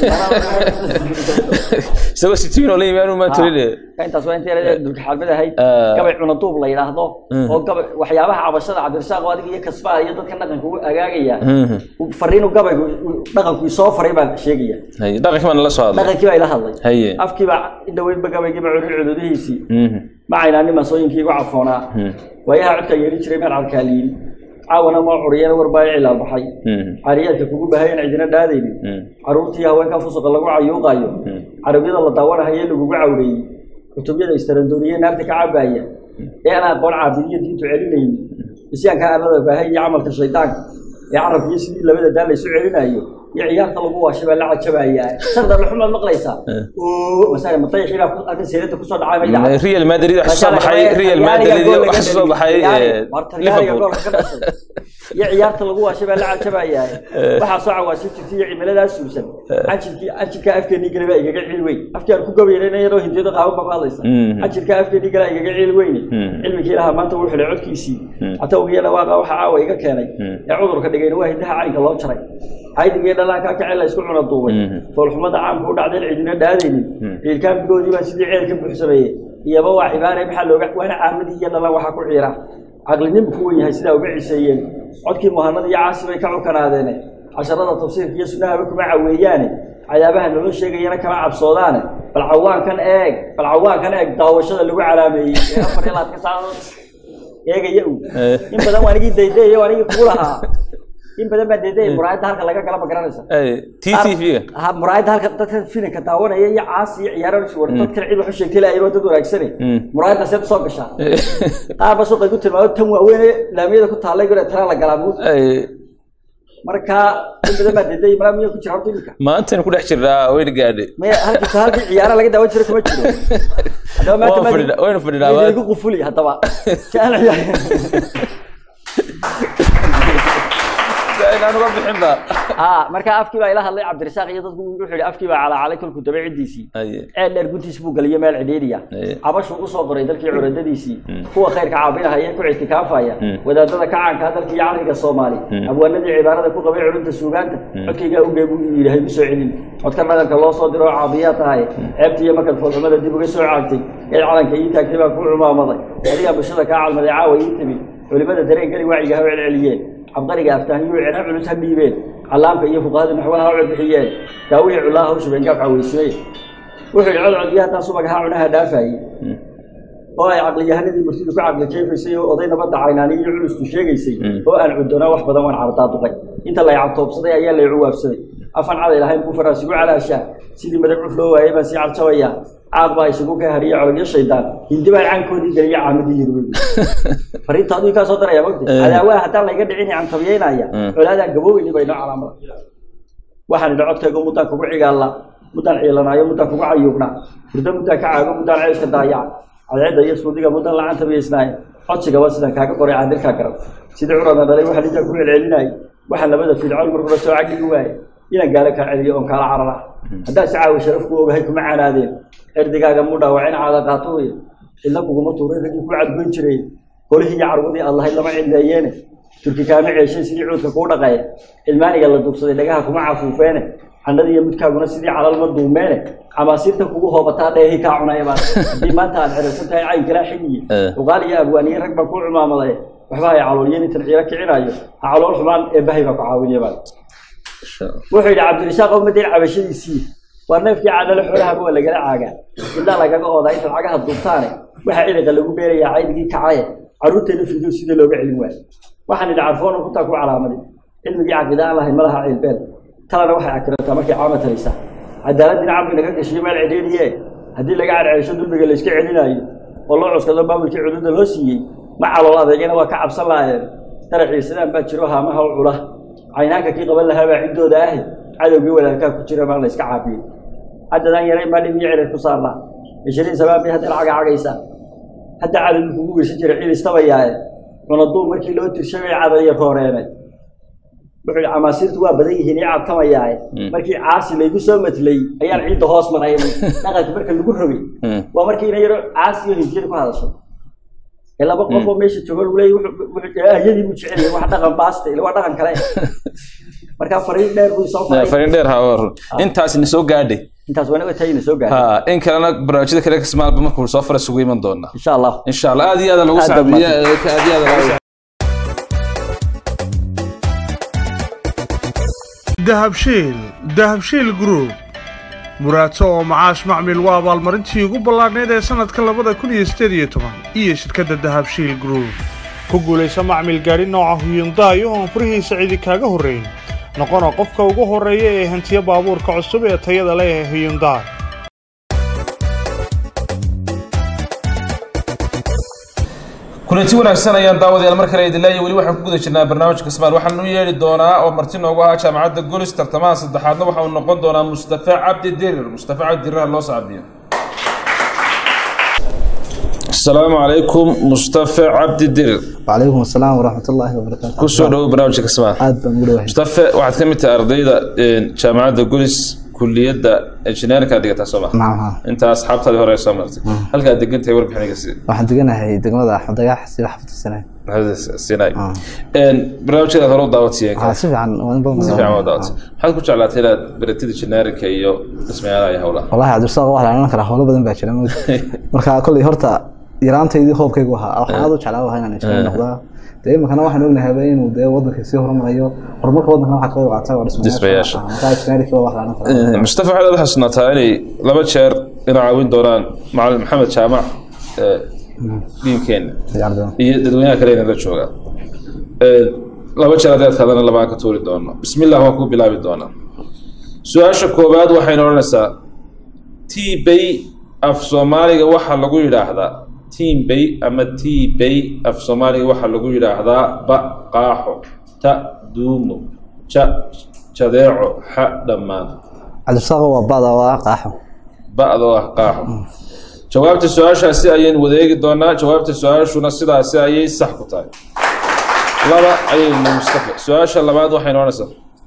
ku isagoo sitiin oo la yimaanu maa toline intaas waa inta dulkaxaalmid ahayd gabay cunaduub la yidhaahdo oo gabay waxyaabaha cabashada cabdirasaaq oo adiga iyo kasbaa iyo dadka dhaqanka u agaagaya fariinu gabaygu dhaqanku isoo faray baan sheegaya haye dhaqankii baan nala soo hadlay dhaqankii baa ila hadlay haye afkiiba indhaweynba gabaygiiba curin cududihiisii Mhm. macayna nin masooyinkii igu cafoonaa waayaha codkaa yeeli jiray maan cadkaaliyin caawana moo curiyana warbaa cilaal baxay Mhm. caariyaadka kugu bahayan cidina dhaadaynin Mhm. caruurtii haweenka fusuqa lagu cayuuqaayo carabyada la daawanahaye lagugu cawreeyey kutubyada istarandooriye naarta ka cabaaya ee aan aqoon caabidiyo diintu celinaynin isyaanka aanada baahay iyo camalka shaydaanka ee carabkiyo sidii labada daan laysu celinayo iyo ciyaarta lagu waashay baa la cajabayaa sharda luxumaad maqlaysaa oo masaga matayaxii baa ku- arrin seerada kusoo dhacay ma idhaca real madrid wax soo baxay real madrid wax soo baxay eh, liverpool iyo ciyaarta lagu waashay baa la cajabayaa waxaa soo cawaashay jirtay iyo cimiladaas suusan cajirkii cajirkaa afkeenii gale baa igaga cil weyn afkii aan ku gabayna yaroo hindiyada qaaban baa ku hadlaysa Mhm. cajirkaa afkeenii gale igaga cil weyne Mhm. cilmigii ilaha maanta wuu xidhay codkiisii catawgiyo dhawaaqa waxa caawa iga keenay ee cudurka dhigayna waa hindaha caynka loo jaray caydigii dhalaankaa kacel la isku cuna duubay Mhm. foolxumada caamka u dhacdeen cidina dhaadaynin ciilkaan bigoodii baa sidii ceel ka buuxsameeyey iyaba waa cibaare maxaa looga waana caamadii iyo dhalan waxaa ku ciira caqlinimo ku wen yahay sidaa uga ciseeyeen codkii muhanada iyo caasi bay ka cukanaadeene casharada tafsiirka iyo sunnahaba kuma caweeyaane cadaabaha naloo sheegayana kama cabsoodaane bal cawaankan eeg bal cawaankan eeg daawashada lagu calaameeyey ee afar iyo labaatan saacadood eegaya u in badan waa anigii daydayayo waa anigii kugu lahaa in badan baa daydayay muraayadda halka laga gala ma garanaysa Eh, TTV-ga ha muraayadda halka dadka filinka daawanaya iyo caasi iyo ciyaaro war dadkan cid wax u sheegtay laayay dad wanaagsane Mm. muraayadda seed soo gashaa qaar ba suuqa igu tilmaamo tan waaweyn ee laamiyada ku taallay gure tana la galaa buud Eh, marka in badan baa daydayay malaa miyaa ku jira horta iminka maantaynu ku dhex jirnaa wayna gaadhay maya halkii halkii ciyaara laga daawan jiro kuma jiro haddaba maanta Waan maadi- fadhinaa- waynu fadhinaa maadi maanta. igu qufuli haddaba si aan ciyaar inaan uga bixin ba aa marka afkii baa ila hadlay cabdirasaaq iyo dadku wuxuu yidhi afkii baa calaacalay kolku daba ciddiisii Haye. ceel dheer guntiis buu geliyay meel cidhiidhiya Haye. cabashuu usoo qoray dalkii curadadiisii kuwa khayrka caabinahaya ku ictikaafaya Mm. wadaadada kacaanka dalkii iyo caqliga soomaali abwaanadii cibaarada ku qabay culunta suugaanta codkaygaa ugee buu yidhi haygu soo celin codka dhaqanka loo soo diro oo caabiyaa tahay ceebta iyo markan foolxumada dib uga soo caagtay eed calanka ii taagtay baa ku cumaamaday adigaa bulshada kaa calmaday caawa ii timi culimada dareenkali wacyiga ha celceliyeen cabqariga aftaahiyuu cena culus ha dhiibeen callaamka iyo fuqahada naxwaha ha codbixiyeen daawihii cullaha ha u shubeen gaabka weysimey wuxuu yidhi codcod iyo haddaan subag ahaa cunaha dhaafayey oo ay caqliyahanadii murtidu ku caqli jeefaysay oo oday nabadda caynaani iyo culustu sheegaysay oo aan cuddoonaa wax badan waan cardaaduqay inta lay cabtoobsaday ayaa lay cuwaabsaday afan caday lahayn buu faraasigu calaashaa sidii madag cuf loo waayay baan sii carjabayaa caaq baa isugu ka hariya cololyo shaydaan hindi baan caankoodii geliya caamadii yirwey fariinta aduu kaa soo daraya mogta cadaawaha haddaan layga dhicin cantabiyeynaya colaadaan gabooweyni baynoo calaamada waxaan idhi codkaygu muddaan kugu cigaalla muddaan ciilanaayo muddaan kugu cayuubnaa hurdo muddaan ka caago muddaan ceyska daayaca cadceedda iyo suudiga muddaan la cantabiyeysnaayo codsigaba sidaan kaaga qoray cadirkaa garab sidii curada dhalay waxaa nintaan ku celcelinaayo waxaan labada fiilcoon markula soo cagdhigi waaye inaan gaalo kaa celiyo oon kaala carara haddaan si caawi sharaf ku ogahay kuma canaadeen cirdigaaga mu dhaawacin caada qaato wey cidna kuguma tuuray raggii ku cadgoyn jiray holihii iyo carwadii aad lahayd lama cidleeyeene turki kaama ceeshay sidii cuudka kuu dhaqaya cilmaaniga la duubsaday dhagaha kuma cafuufeene candhadii iyo mudkaaguna sidii calal ma duumeene camaasiirta kugu hoobataa dheehii kaa cunaya baan haddii maanta aad xiriirsan tahay cayn kalaa xigiye uqaal iyo abwaaniye rag baa kuu cumaamaday waxba hay calooliyeen intan ciiro kicinayo ha calool xumaan ee bahay baa ku caawinaya baan wuxuu yidhi cabdirasaaq oo madayn cabashadiisii waa neefkii caadale xoolahaba waa lagala caagaa ilaa lagaga oodaa intaad cagaha duubtaane waxaa ciliqa lagu beerayaa caydigii kacaye carruurteena fiido sidii looga celin waayo waxaan idhi carfoon kuntaa ku calaamaday cilmigii caqida aan lahayn malaha ciilbeel talana waxay akirataa markay caama talaysaa cadaaladdiina camriga ka gashiyo meel cidhiidhiye haddii laga cadceesho dulmiga layska celinaayo oo loo cuskado maamulkii cududa loo siiyey ma calool adeegana waa ka cabsan lahaayeen daracii sidaan baa jiro haamaha u cula caynaanka kii qaban lahaa baa ciddooda ahi cadowgii walaalkaa ku jira maa la iska caabiyey haddadaan yaray maa dhib iyo cirir ku saarnaa ishiriin sabaabii hadda lacaga cagaysaa hadda cadowgii kugu geysan jiray cid istabayaaye cunaduu markii loo tirshay bay cadaya rooreenay wuxuu yihi camaasiirtu waa badan yihiin ii cadkamayaaye markii caasi laygu soo matlay ayaan ciidda hoos maray dhaqanka marka lagu rogay waa markii ina yaro caasi iyo hinjiyada ku hadasho ee laba qof oo meesha joogo lagu leeyay wuxuu- wuxuu- ahyadii buu jecel yahay wax dhaqan baasta ila waa dhaqan kale marka fariin dheer buu soo faray fariin dheer ha waa run intaasina soo gaadhay intaas waa naga tayina soo gaaray ha in kalena barnaamijyada kale kasmaalba markuu soo fara sugu iman doonaa insha allah insha allah aad iyo aad lagu Aad baad sacbiya aad iyo aad lagu dahabshiil dahabshiil group muraato oo macaash macmil waa abaalmarintii ugu ballaadhnayd ee sannadka labada kun iyo siddeed iyo toban iyo shirkadda dahabshiil group ku guulaysa macmil gaadhi nooca huyundaay oo aan furihiisa cidi kaaga horrayn noqona qofka ugu horreeya ee hantiya baabuurka cusub ee tayada leh ee huyundaay kulanti wanaagsan ayaan daawadayaal mar kale idin leeyahay weli waxaan ku guda jirnaa barnaamijka kismaal waxaan u yeedhi doonaa oo marti noogu ahaa jaamacadda golis tartamaha saddexaadna waxa uu noqon doonaa mustafa cabdi dirir mustafa cabdi dirir ha loo sacbiyo asalaamu calaykum mustafa cabdi dirir وعليكم السلام ورحمة الله وبركاته kusoo dhowo barnaamijka kismaal aad baan ugu dhawahay mustafa waxaad ka mid tahay ardayda een, jaamacadda golis kuliyadda injineerinka dhigataa soo ma nacam haa inta asxaabtaadii hore soo martay halkaad degan tahay warbixiniga si waxaan deganahay degmada axmed dagax si wax fatirsanay sinay barnaamijkeeda hore u daawadsiyeen waxaa si fiican waa in badan si fiican waa daawatay maxaad ku jeclaatay inaad baratida generica iyo dhismayaalaha iyo howlaha wallahi cabdirasaaq wax la karaa howlo badan baa jira moogta marka kolley horta yaraantaydii hoobkaygu ahaa waxaan aad u jeclaa wahaa inaan injineer noqdaa dee iminkana waxaan ognahay inuu dee wadanka sii horumarayo horumarka wadankana waxaa kaga qaata waa Dhismayaasha. Ah, marka injineerka waa wax la karaa mustafa waxaad aad xasuunataa inay laba jeer ina caawin doonaan macalin maxamed jaamac ee, diinkeena Ciyaardoon. iyo dadweynaha kale inaga jooga Ee, laba jeer haddii adkaadana labaan ka tuuri doono bismillah waan ku bilaabi doonaa su-aasha koowaad waxayna odhanaysaa tbay af soomaaliga waxaa lagu yidhaahdaa tiimbay ama tbay af soomaaliga waxaa lagu yidhaahdaa ba qaaxo ta duumo ja jadeeco xa dhammaan cabdirasaaq waa bada waa qaaxo ba'doo ah qaaxo jawaabta su-aashaasi ayaynu wadeegi doonaa jawaabta su-aashuna sidaasi ayay sax ku tahay laba ayaynu mustafa su-aasha labaad waxay noonaysaa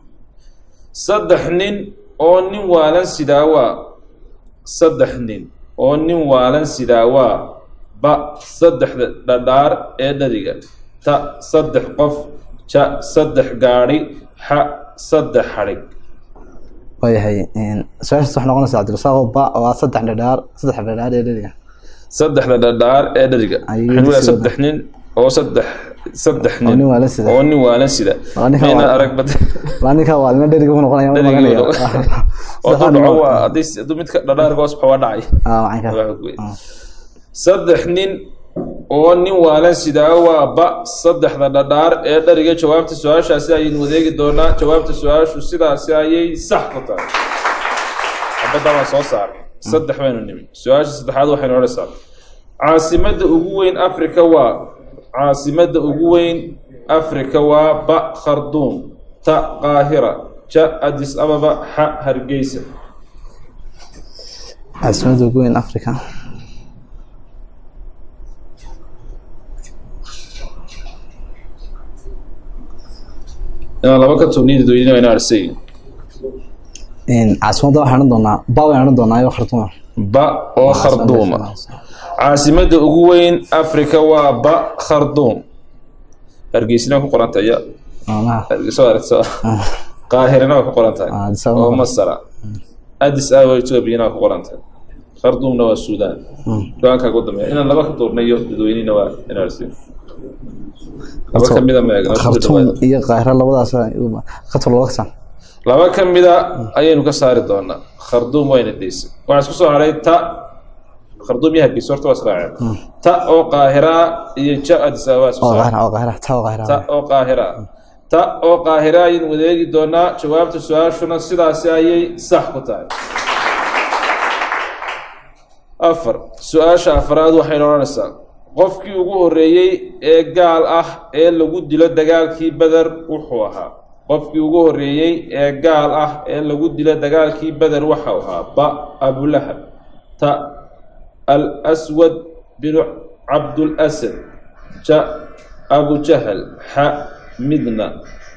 saddex nin oo nin waalan sidaa waa saddex nin oo nin waalan sidaa waa ba saddexda dhadhaar ee dhadiga ta saddex qof ja saddex gaadhi xa saddex xadhig waayahay su-aashaas waxay noqonaysaa cabdirasaaq ba waa saddex dhadhaar saddex dhadhaar ee dheriga saddexda dhadhaar ee dheriga Ayuu waxaan sida- leeyahay saddex nin oo saddex saddex oo nin nin waalan sida oo nin waalan sida Waa ninka mayna waa- arag bad waa ninka waalina dheriga u noqonaya ma dheriga maganaya oo hadduu dhaco waa haddii hadduu midka dhadhaarka hoos baxo waa dhacay macanka Waa xog weyn. saddex nin oo nin waalan sidaa waa ba saddexda dhadhaar ee dheriga jawaabta su-aashaasi ayaynu wadeegi doonaa jawaabta su-aashu sidaasi ayay sax ku tahay xabadda waan soo saaray saddex baynu nimi su-aasha saddexaad waxaynu odhanaysaa caasimadda ugu weyn afrika waa caasimadda ugu weyn afrika waa ba kharduum ta qaahira ja adis ababa xa hargeysa caasimada ugu weyn africa inaan laba ka tuurniyada dadweynaha wayna arsay caasimadda waxaan odhan doonaa ba waan odhan doonaa iyo khartuuma ba oo kharduuma caasimadda ugu weyn afrika waa ba kharduum hargeysina ku qoran tahay ya soo aragto qaahirina waa ku qoran tahay Ah, Addis Ababa. oo masara addis ababa ethoobiana waa ku qoran tahay kharduumna waa suudaan go-aankaa ugu dambeeya inaan laba ka tuurnayo dadweynihina waa inarsin laba ka mida meeg khartuum iyo qaahira labadaas khatul laba kasan laba ka mida ayaynu ka saari doonaa kharduum wayna deysay waxaa isku soo haray ta kharduum iyo hargeysa horta waa israaceen ta oo qaahira iyo ja addis ababa isku oo saaray qaahira oo qaahira taa oo qaahira ta oo qaahira ta oo qaahira ayaynu wadeegi doonaa jawaabta su-aashuna sidaasi ayay sax ku tahay afar su-aasha afraad waxaynu odhanaysaa qofkii ugu horreeyey ee gaal ah ee lagu dilo dagaalkii beder wuxuu ahaa qofkii ugu horreeyey ee gaal ah ee lagu dilo dagaalkii beder waxau ahaa ba abulahab ta al aswad binu cabdulasad ja abujahal xa midna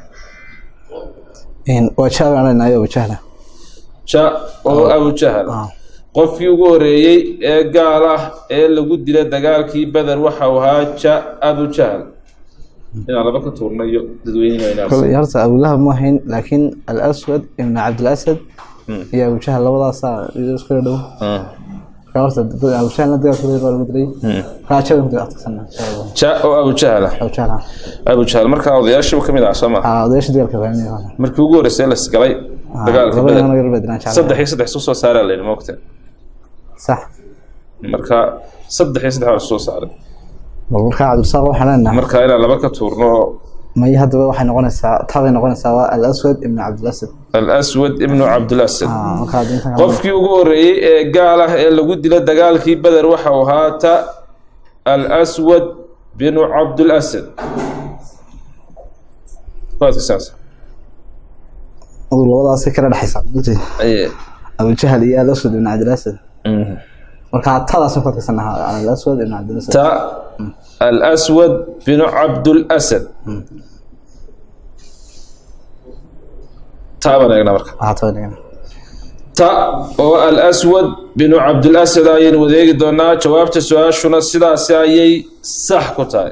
waa jahal baan leenahay abu jahla ja oo abujahal qofkii ugu horeeyey ee gaal ah ee lagu dila dagaalkii beder waxau ahaa ja abujahal inaan laba ka tuurnayo dadweyneha koley horta abulahab ma ahayn laakiin alaswad ibn cabdilasad iyo abu jahal labadaasaa isku dhow marka horta abu jahalna dagaalkooda baa lagu dilay markaa jabay ku adkagsana ja oo abujahal ah abu jahal abujahal markaa odayaashiiba ka mid ah soo ma ah odayaasha dagaalka fahminaya markii ugu horreysay las galay dagaalka labada beder inaan yar bedinaan jeclahay. saddex iyo saddex soo soo saaraa layidhi moogta sax marka saddex iyo saddex waa soo saaray bal markaa cabdirasaaq waxaan leenahay marka inaan laba ka tuurno may haddaba waxay noqonaysaa tabay noqonaysaa waa alaswad ibn cabdilasad alaswad ibnu cabdilasad ah markaa hadda intan kale- qofkii ugu horeeyey ee gaal ah ee lagu dila dagaalkii beder waxau ahaa ta alaswad binu cabdulasad waadka saas adu labadaasay kala dhexaysaa runtii aye abu jahal iyo alaswad ibn cabdilasad Mhm. markaa tadaasaan ku adkaysanaha alaswad ibn cabdilasad ta alaswad binu cabdulasad taa baan eegnaa marka ah tabay dhigan ta oo alaswad binu cabdilasad ayaynu wadeegi doonaa jawaabta su-aashuna sidaasi ayay sax ku tahay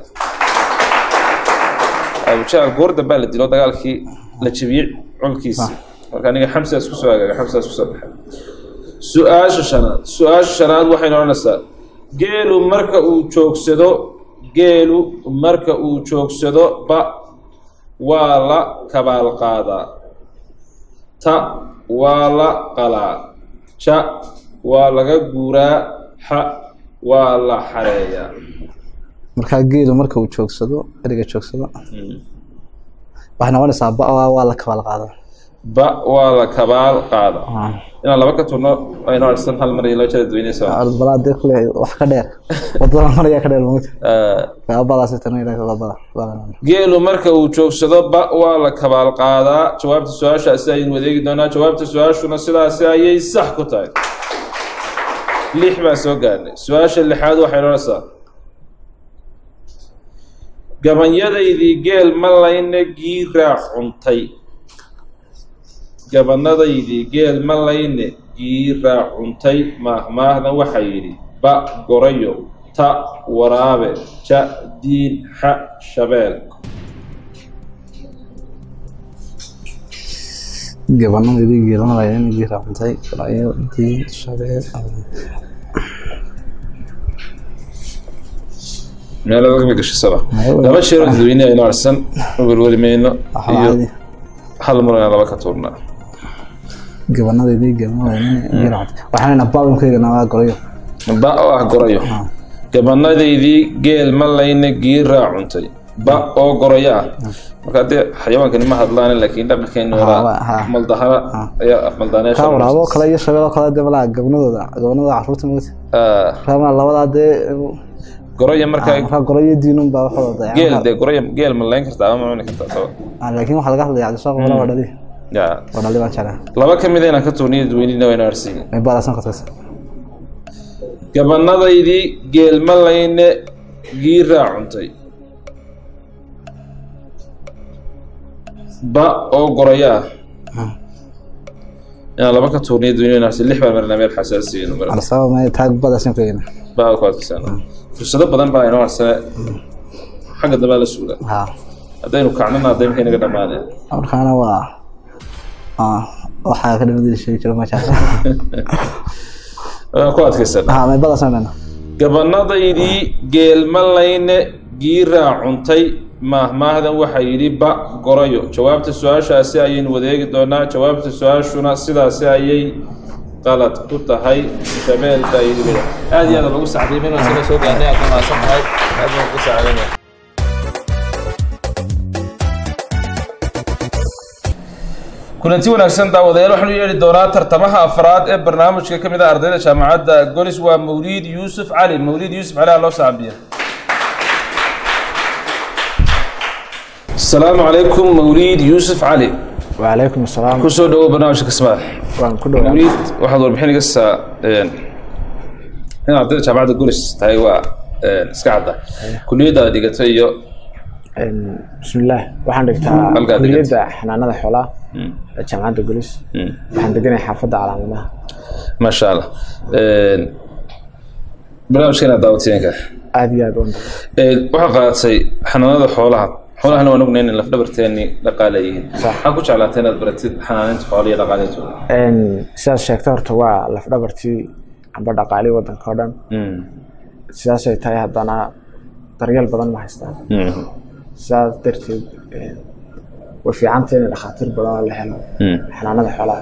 abujahal goor dambaa la dilo dagaalkii la jebiyey colkiisa marka aniga xamsa isku soo agaaga xamsa isku soo baxay su-aasha shanaad su-aasha shanaad waxaynu odhanaysaa geelu marka uu joogsado geelu marka uu joogsado ba waa la kabaal qaadaa ta waa la qalaa ja waa laga guuraa xa waa la xareeyaa markaa geelu marka uu joogsado eriga joogsado waxay noqonaysaa ba waa la kabaal qaada ba waa la kabaal qaadaa inaan laba ka turno aynu arsan hal mar iyo laba jeer dadweyneysa balaa dee kule wax ka dheer wadada maraya ka dheer mogta badaas tano ilaa wadada geelu marka uu joogsado ba waa la kabaal qaadaa jawaabta su-aashaasi ayaynu wadeegi doonaa jawaabta su-aashuna sidaasi ayay sax ku tahay lix baan soo gaarnay su-aasha lixaad waxay odhanaysaa gabanyadaydii geel ma layna giiraa cuntay gabanadaydii geel ma layne giiraa cuntay maahmaahdan waxaa yidhi ba gorayo ta waraabe ja diin xa shabeel gabanadii geelanaya in giiraa cuntay garayo diin shabeel meelo lagama gashisaba laba sheero dadweyne aynu arsan werweri mayno iyo hal mar ayaan laba ka tuurnaa gabanadaydii geelanaya in giiraa cuntay waxaan leenahay baabinkaygana waa gorayo ba oo ah gorayo gabanadaydii geel ma layna giiraa cuntay ba oo gorayo ah marka haddee xayawaankani ma hadlaan laakiin dhaqankeeni horaa maldahara ayaa kaa maldaaneesha waraaboo kale iyo shabeeloo kale dee malaa gabanadooda gabanadooda caruurta mogta markaa labadaa dee goraya markaa markaa gorayo diinun baa waxooda geel dee goraya geel ma layn kartaa ama ma cuni kartaa saba laakiin waxaa laga hadlaya cabdishaaq wala waa dhali ya waa dhali baan jeclaa laba ka mid inaan ka tuurniyo dadweynina wayna arsiin ay baadaasan kartaysa gabanadaydii geel ma layne giiraa cuntay ba oo goraya ah inaan laba ka tuurniyo dadweyne wayna arsiin lix baan marnaa meel xasaasiyeenu mar alsaba ma taag baadaasan ku eegna baa ku adkaysana fursado badan baa inoo harsane xagga dambaa la suula ha haddaynu kacnana hadday markay naga dhamaaneen markaana waa ah, waxaa ka dhamadii sheegi jira ma jecla waan ku adkaysana ha may baadaasan dhana gabanadaydii geelma layne giiraa cuntay maahmaahdan waxaa yidhi ba gorayo jawaabta su-aashaasi ayaynu wadeegi doonaa jawaabta su-aashuna sidaasi ayay qalad ku tahay shabeel baa yidhi bida aad iyo aad lagu sacday minuu isaga soo gaarnay aad mahadsan tahay aad baan ku sacdanaya kulanti wanaagsan daawadayaal waxaanu yeedhi doonaa tartamaha afraad ee barnaamijka ka mid ah ardayda jaamacadda golis waa mawliid yuusuf cali mawliid yuusuf cali aa loo saabiya asalaamu calaykum mawliid yuusuf cali وعليكم السلام kusoo dhawow barnaamijka kismaad waan ku dhawaa mawliid waxaad warbixin iga saa in ardayda jaamacadda golis tahay waa iska cadda kuliyadda aad dhigatay iyo bismillaah waxaan dhigtaa Halkaa kuliyadda xanaanada xoolaha ee jaamacadda gulis waxaan deganahay xaafadda calaamadaha maasha allah barnaamijkeena daawateenka aad iyo aad u waxaa qaadatay xanaanada xoolaha xoolahana waan ognayn in lafdhabarteeni dhaqaale yihiin maxaa ku jeclaatay inaad baratid xanaaninta xoolaha iyo dhaqaaleetooda sidaad sheegtay horta waa lafdhabartii amba dhaqaalii waddanka oo dhan sidaasay tahay haddana daryeel badan ma haystaan sidaas darteed way fiicantay in dhakhaatiir badan oo la helo xanaanada xoolaha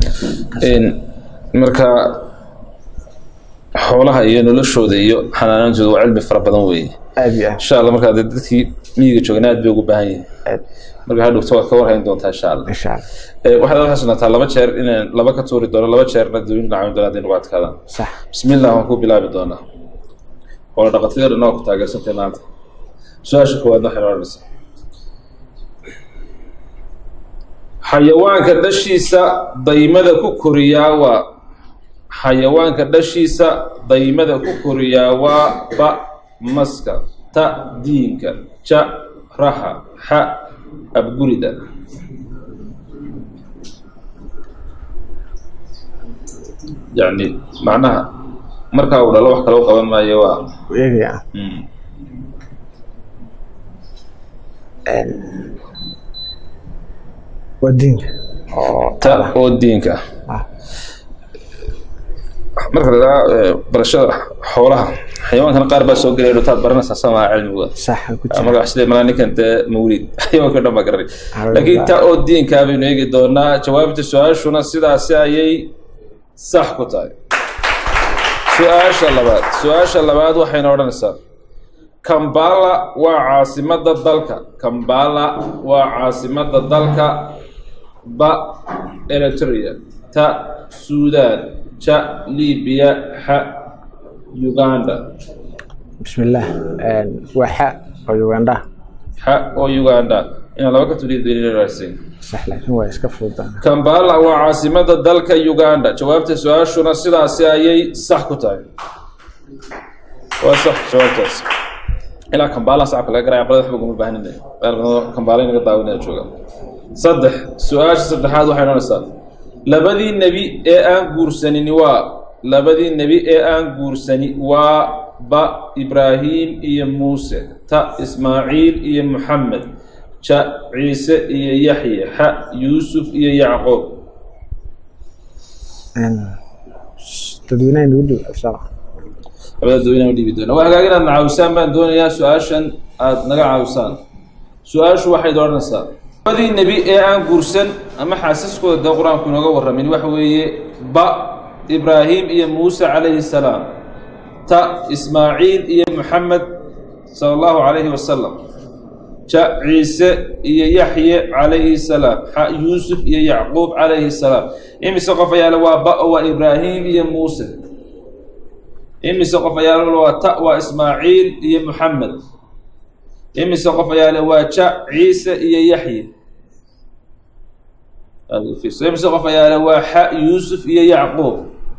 marka xoolaha iyo noloshooda iyo xanaanantooda waa cilmi fara badan weeye aad iyo aad insha allah markaa dee dadkii miyiga joogana aad bay ugu baahan yihiin marka hadhowto waad ka warhayn doontaa insha allah insha allah Eh, waxaad ad xasuunataa laba jeer inaan laba ka tuuri doono laba jeerna dawin caawin doona hadday nagu adkaadaan sax bismillah waan ku bilaabi doonaa xoolo dhaqatayda dhan waa ku taageersantay maanta su-aasha koowaadna waxay odhanaysaa xayawaanka dhashiisa daymada ku koriyaa waa xayawaanka dhashiisa daymada ku koriyaa waa ba maska ta diinka ja raxa xa abgurida yacni macnaha markaa uu dhalo wax kale u qaban maayo waa u eegaya mm, waa diinka oo ta oo diinka Ah. ah marka la idhaha eh, barashada xoolaha xayawaankana qaar baa soo gelaya dhutaad baranaysaa samaha cilmiga sax ku jira magac sida malaa ninkan dee mawlid xayawaanka dhan baa garanay Alhamdulillah. laakiin ta oo diinkaa baynu eegi doonaa jawaabta su-aashuna sidaasi ayay sax ku tahay su-aasha labaad su-aasha labaad waxayna odhanaysaa kambala waa caasimada dalka kambala waa caasimada dalka ba eritrea ta suudaan ja libiya xa uganda bismillaah waa xa oo ugandha xa oo uganda inaan laba ka tuliya daliilaraasay sax laakiin waa iska fududaan kambala waa caasimada dalka uganda jawaabta su-aashuna sidaasi ayay sax ku tahay waa sax jawaabtaas ilaa kambala sacabka laga garaya aqlada waxba kuma baahnina meel badan kambala inaga daawinaya jooga saddex su-aasha saddexaad waxay noqonaysaa labadii nebi ee aan guursanini waa labadii nebi ee aan guursani waa ba ibraahim iyo muuse ta ismaaciil iyo muxamed ja ciise iyo yaxye xa yuusuf iyo yacquub dadweynaha nagu dhow inshallah labada dadweynaha u dhiibi doona waa hagaag inaad na caawisaan baan doonayaa su-aashan aad naga caawisaan su-aashu waxay odhanaysaa labadii nebi ee aan guursan ama xaasiskooda dee qur-aanku inooga warramin waxa weeye ba ibraahim iyo muuse calayhi salaam ta ismaaciil iyo muxamed sala allahu calayhi wasalam ja ciise iyo yaxye calayhi salaam xa yuusuf iyo yacquub calayhi salaam imise qof ayaa le waa ba oo waa ibraahim iyo muuse imise qof ayaa le waa ta waa ismaaciil iyo muxamed imise qof ayaa le waa ja ciise iyo yaxye aad u fiirso. imise qof ayaa le waa xa yuusuf iyo yacquub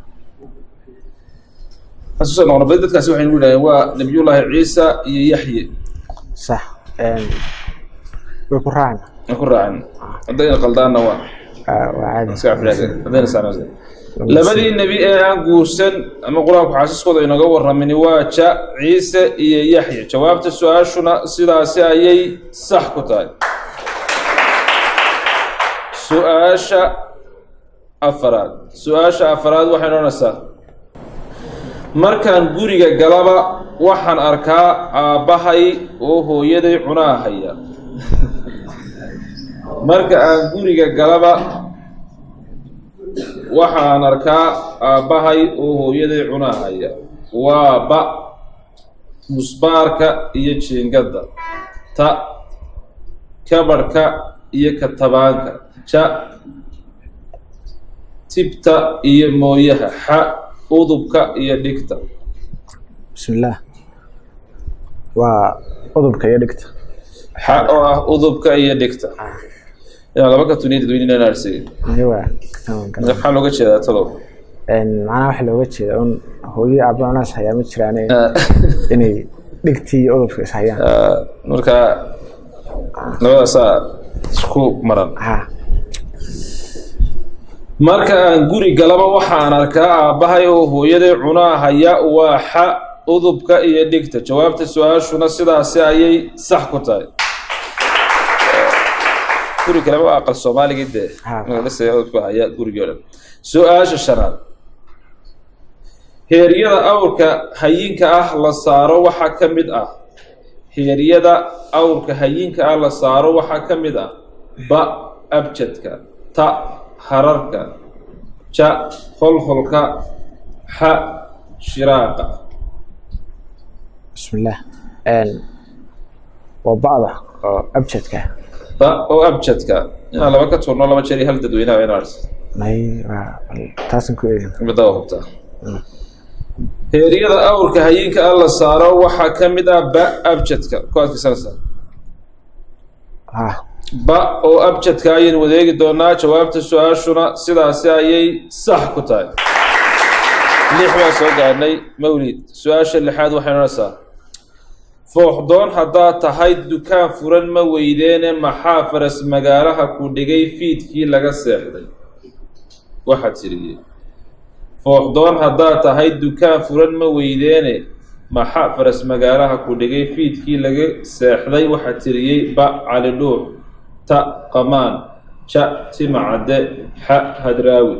xasuusa noqon badi dadkaasi waxay nagu yidhahdeen waa nabiyullaahi ciisa iyo yaxye sax way ku raacna aan ku raacin haddayna qaldaanna waa waa caadi iska cafinaade haddayna saanase labadii nebi ee aan guursan ama qur-aanku xaasiskooda inooga warramini waa ja ciise iyo yaxya jawaabta su-aashuna sidaasi ayay sax ku tahay su-aasha afaraad su-aasha afaraad waxay noonaysaa markaan guriga galaba waxaan arkaa aabbahay oo hooyaday cunaa haya marka aan guriga galaba waxaan arkaa aabbahay oo hooyaday cunaa haya waa ba musbaarka iyo jiingadda ta kabadhka iyo katabaanka ja tibta iyo mooyaha xa udubka iyo dhigta bismillaah waa udubka iyo dhigta xa oo ah udubka iyo dhigta inaa laba ka tuniya dadweynena naarsiy aywa tamam kale maxaa looga jeedaa talow macnaha waxa looga jeeda un hooyo aabba cunaas hayaa ma jiraane inay dhigtii iyo udubka is hayaan marka labadaasaa isku maran ha marka aan guri galaba waxaan arkaa aabbahay oo hooyaday cunaa haya waa xa udubka iyo dhigta jawaabta su-aashuna sidaasi ayay sax ku tahay guri kaleba waa aqal soomaaligii dee Ha. magaalada udubka haya gurigii o dhan su-aasha shanaad heeryada awrka hayinka ah la saaro waxaa ka mid ah heeryada awrka hayinka ah la saaro waxaa ka mid ah ba abjadka ta hararka ja holholka xa shiraaqa bismillaah Een, waa bacda oo abjadka ba oo abjadka inaan laba ka tuurno laba jeer iyo hal dadweynaha in arsa may waa taasan ku eegin midda waa hubtaa heeryada awrka hayinka ah la saaro waxaa ka mid ah ba abjadka ku adkaysanaysaa ha ba oo abjadka ayaynu wadeegi doonaa jawaabta su-aashuna sidaasi ayay sax ku tahay lix baan soo gaadhnay mawlid su-aasha lixaad waxay odhanaysaa fooxdoon haddaad tahay dukaan furan ma weydeene maxaa faras magaalaha ku dhigay fiidkii laga seexday waxaa tiriyey fooxdoon haddaad tahay dukaan furan ma weydeene maxaa faras magaalaha ku dhigay fiidkii laga seexday waxaa tiriyey ba cali dhuux ta qamaan ja timacadde xa hadraawi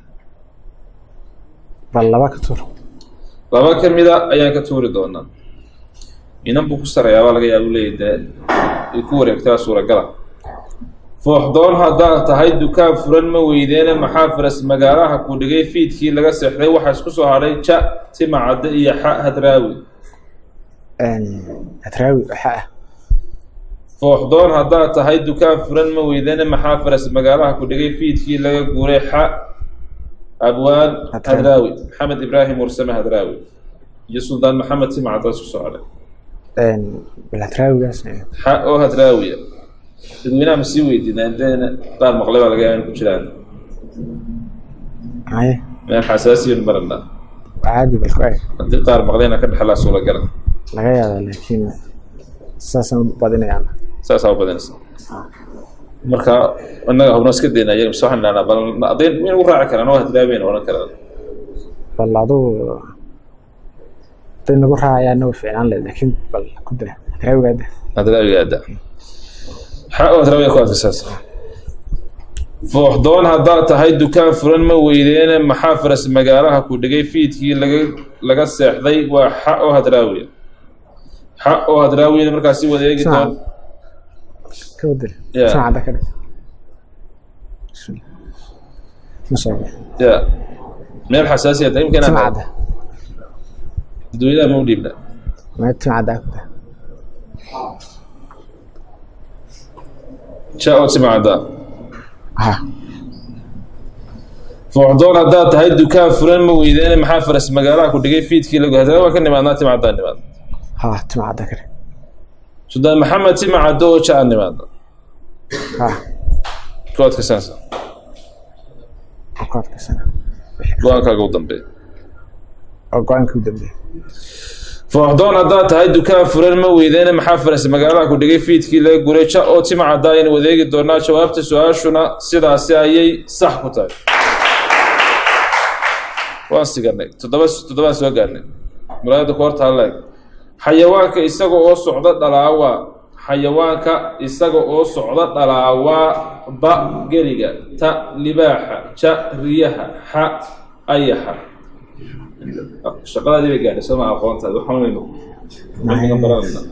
bal laba ka tur laba ka mida ayaan ka tuuri doonaa inan buu ku sarayaabaa laga yaaba leeyahy dee ay ku wareegtaa suuragala fooxdoon haddaad tahay dukaan furan ma weydeene maxaa faras magaalaha ku dhigay fiidkii laga seexday waxaa isku soo hadhay ja timacadde iyo xa hadraawi Een, hadraawi waxa ah fooxdoon haddaad tahay dukaan furan ma weydeene maxaa faras magaalaha ku dhigay fiidkii laga guuray xa abwaan Hadraawi. hadraawi maxamed ibraahim warsame hadraawi iyo suldaan maxamed timacadde isku soo hadhay Een, bal hadraawigaas eh, xa oo hadraawiya dadweynaha ma sii weydiinaan deena qaar maqlay baa laga yaaba in ku jiraan maye meel xasaasiyan marana caadi bal ku eeg haddii qaar maqlayna ka dhexlaa suuragala laga yaabaa laakiin saasaan u badinayaan saasaa u badanaysa marka innaga hubno iska dayna iyaga mise waxaan idhahnaa bal adayn in ugu raaci karaan oo hadraawiyan odhan karaan bal adugu haday nagu raacayaana way fiicnaan lahayd laakiin bal ku daa hadraawigaada hadraawiga aada xa oo hadraawiga ku adkaysaas fooxdoon haddaad tahay dukaan furan ma weydeene maxaa faras magaalaha ku dhigay fiidkii laga laga seexday waa xa oo hadraawiya xa oo hadraawiyana markaasi wadeegi Saan. doon ka wadal Yeah. saacada ka dhig Bismillah. ma soo bix ya meel xasaasiya ta imkan timcada dadweynaha ma u dhiibna mee timcada ku daa ja oo timacada ha fooxdoon haddaad tahay dukaan furan ma weydeene maxaa faras magaalaha ku dhigay fiidkii lagu hadraawi waa ka nimaadnaa timacadaan nimaad ha timcada ka dhig suldaan maxamed timacaddo oo ja aan nimaadna ha ku adkaysanaysa aan ku adkaysana go-aankaaga u dambeeya oo go-aankii u dambeeyay fooxdoon haddaad tahay dukaan furan ma weydeene maxaa faras magaalaha ku dhigay fiidkii laga guray ja oo timacadda aynu wadeegi doonaa jawaabta su-aashuna sidaasi ayay sax ku tahay waan siganay toddoba toddobaan soo gaarnay muraayadda ku horta haleeg xayawaanka isaga oo socda dhalaawaa xayawaanka isaga oo socda dhalaawaa ba geriga ta libaaxa ja riyaha xa ayaxa shaqadaadii bay gaadhay soo ma aqoontaadi waxaan waynu waxaan baranayna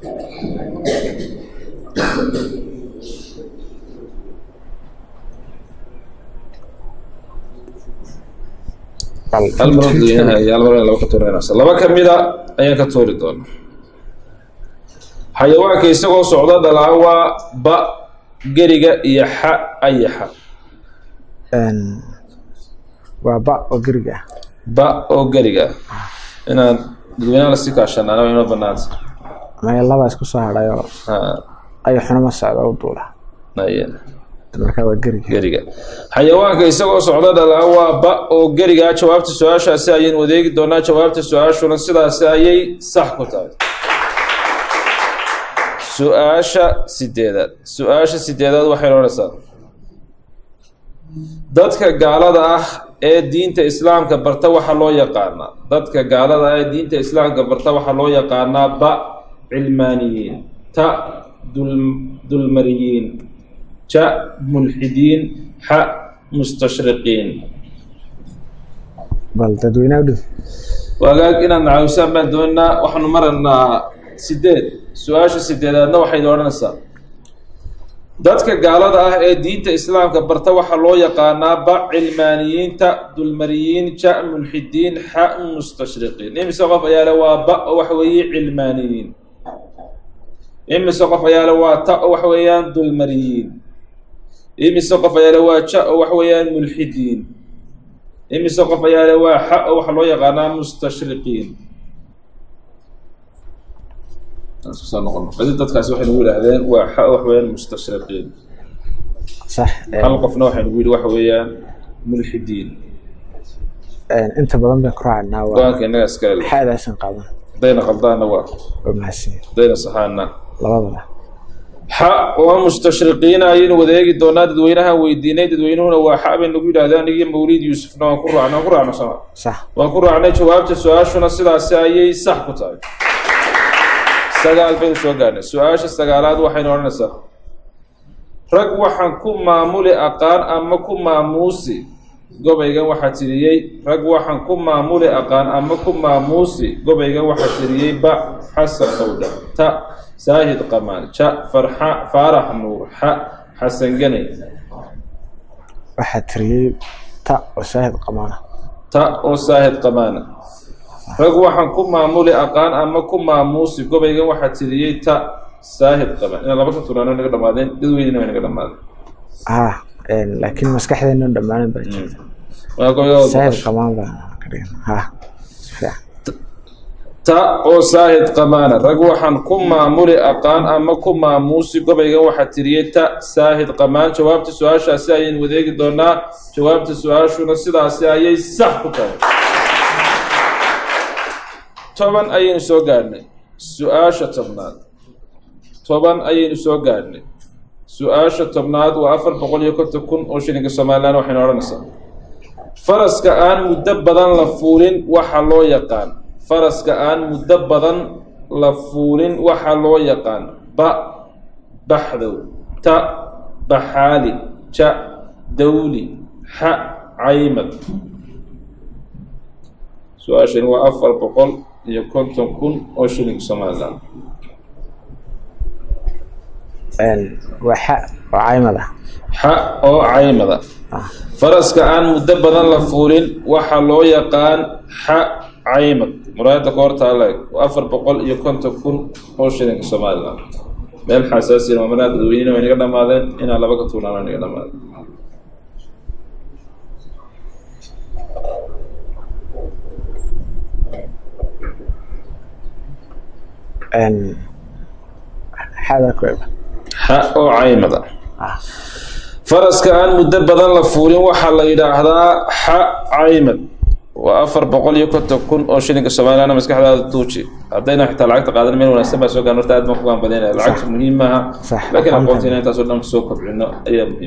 bal hal mar oo dadweynaha iyo hal mar in laba ka tuurinaysa laba ka mida ayaan ka tuuri doona xayawaanka isagoo socda dhalaawaa ba geriga iyo xa ayaxa Een, waa ba oo geriga ah ba oo geriga ah inaan dadweynaha lasii kaashanaana waa inoo banaanta maya laba isku soo hadhay oo Ha, ayaxuna ma socda u duula haye. markaa waa geriga geriga xayawaanka isagoo socda dhalaa waa ba oo geriga ah jawaabta su-aashaasi ayaynu wadeegi doonaa jawaabta su-aashuna sidaasi ayay sax ku tahay su-aasha sideedaad su-aasha sideedaad waxay odhanaysaa dadka gaalada ah ee diinta islaamka barta waxaa loo yaqaanaa dadka gaalada ah ee diinta islaamka barta waxaa loo yaqaanaa ba cilmaaniyiin ta dul dulmariyiin ja mulxidiin xa mustashriqiin bal dadweynaha u dhow wagaag inaad nacawisaan baan doonaynaa waxaanu maraynaa sideed su-aasha sideedaadna waxayd odhanaysaa dadka gaalada ah ee diinta islaamka barta waxaa loo yaqaanaa ba cilmaaniyiinta dulmariyiin ja mulxidiin xa mustashriqiin imise qof ayaa le waa ba oo waxa weeye cilmaaniyiin imise qof ayaa le waa ta oo waxa weeyaan dulmariyiin imise qof ayaa le waa ja oo waxa weeyaan mulxidiin imise qof ayaa le waa xa oo waxaa loo yaqaanaa mustashriqiin soo noqon badi dadkaasi waxay nagu yidhaahdeen waa xa wax weeyaan mustashriqiin sax hal qofna waxay nagu yidhi waxa weeyaan mulxidiin inta badan bay ku raacnaa waa go-aanka innaga iskale leh xaadaasan qaadan haddayna qaldaanna waa waa mahadsan haddayna saxaanna labadaba xa waa mustashriqiina ayaynu wadeegi doonaa dadweynahan weydiinay dadweynuhuna waa xa bay nagu yidhahdeen anigii mawliid yuusufna waan ku raacnay waan ku raacno sama sax waan ku raacnay jawaabta su-aashuna sidaasi ayay sax ku tahay sagaal baynu soo gaarnay su-aasha sagaalaad waxaynu odhanaysaa rag waxaan ku maamuli aqaan ama ku maamuusi gobaygan waxaa tiriyey rag waxaan ku maamuli aqaan ama ku maamuusi gobaygan waxaa tiriyey ba xasan owdha ta saahid qamaan ja farxa faarax nuur xa xasan ganay waxaa tiriyey ta oo saahid qamaana ta oo saahid qamaana rag waxaan ku maamuli aqaan ama ku maamuusi gobaygan waxaa tiriyey ta saahid qamaan inaa laba ka turaano naga dhamaadeen dadweynena way naga dhamaadeen ah laakiin maskaxdeena dhammaanan baa jirta waa gobayga saahid qamaan baa ka dhigan ha si fiican ta oo saahid qamaana rag waxaan ku maamuli aqaan ama ku maamuusi gobaygan waxaa tiriyey ta saahid qamaan jawaabta su-aashaasi ayaynu wadeegi doonaa jawaabta su-aashuna sidaasi ayay sax ku tahay toban ayaynu soo gaadhnay su-aasha tobnaad toban ayaynu soo gaadhnay su-aasha tobnaad waa afar boqol iyo konton kun oo shilinka somalilan waxaynu odhanaysaa faraska aan muddo badan la fuulin waxa loo yaqaan faraska aan muddo badan la fuulin waxa loo yaqaan ba baxdow ta baxaali ja dawli xa caymad su-aashani waa afar boqol iyo konton kun oo shilinka somalilan waa xa oo caymad ah xa oo caymada faraska aan muddo badan la fuulin waxaa loo yaqaan xa caymad muraayadda koortaale afar boqol iyo konton kun oo shilinka somalilan meel xasaasiyan maamanaha dadweynena way naga dhamaadeen inaa laba ka tuunaana naga dhamaadeen xaada ku eba xa oo caymada faraska aan muddo badan la fuulin waxaa la yidhaahdaa xa caymad waa afar boqol iyo konton kun oo shilinka somalilan maskaxdaada tuuji haddayna xitaa lacagta qaadan meel wanaagsan baa soo gaan horta aad baan ku gaanbadaynaya lacagta muhiim maaha Sax. laakiin aqoontiina intaasoo dhan soo kobcino ayaa muhiim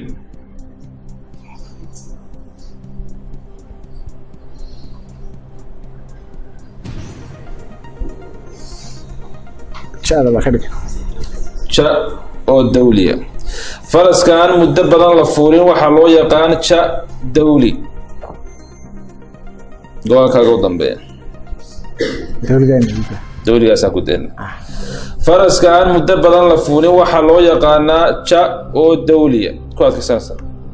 jada baa ka dhigan ja oo dawliya faraska aan muddo badan la fuulin waxaa loo yaqaan ja dawli go-aankaaga u dambeeya dawligeena dawligaasaa ku deena faraska aan muddo badan la fuulin waxaa loo yaqaanaa ja oo dawliya ku adkaysanaysa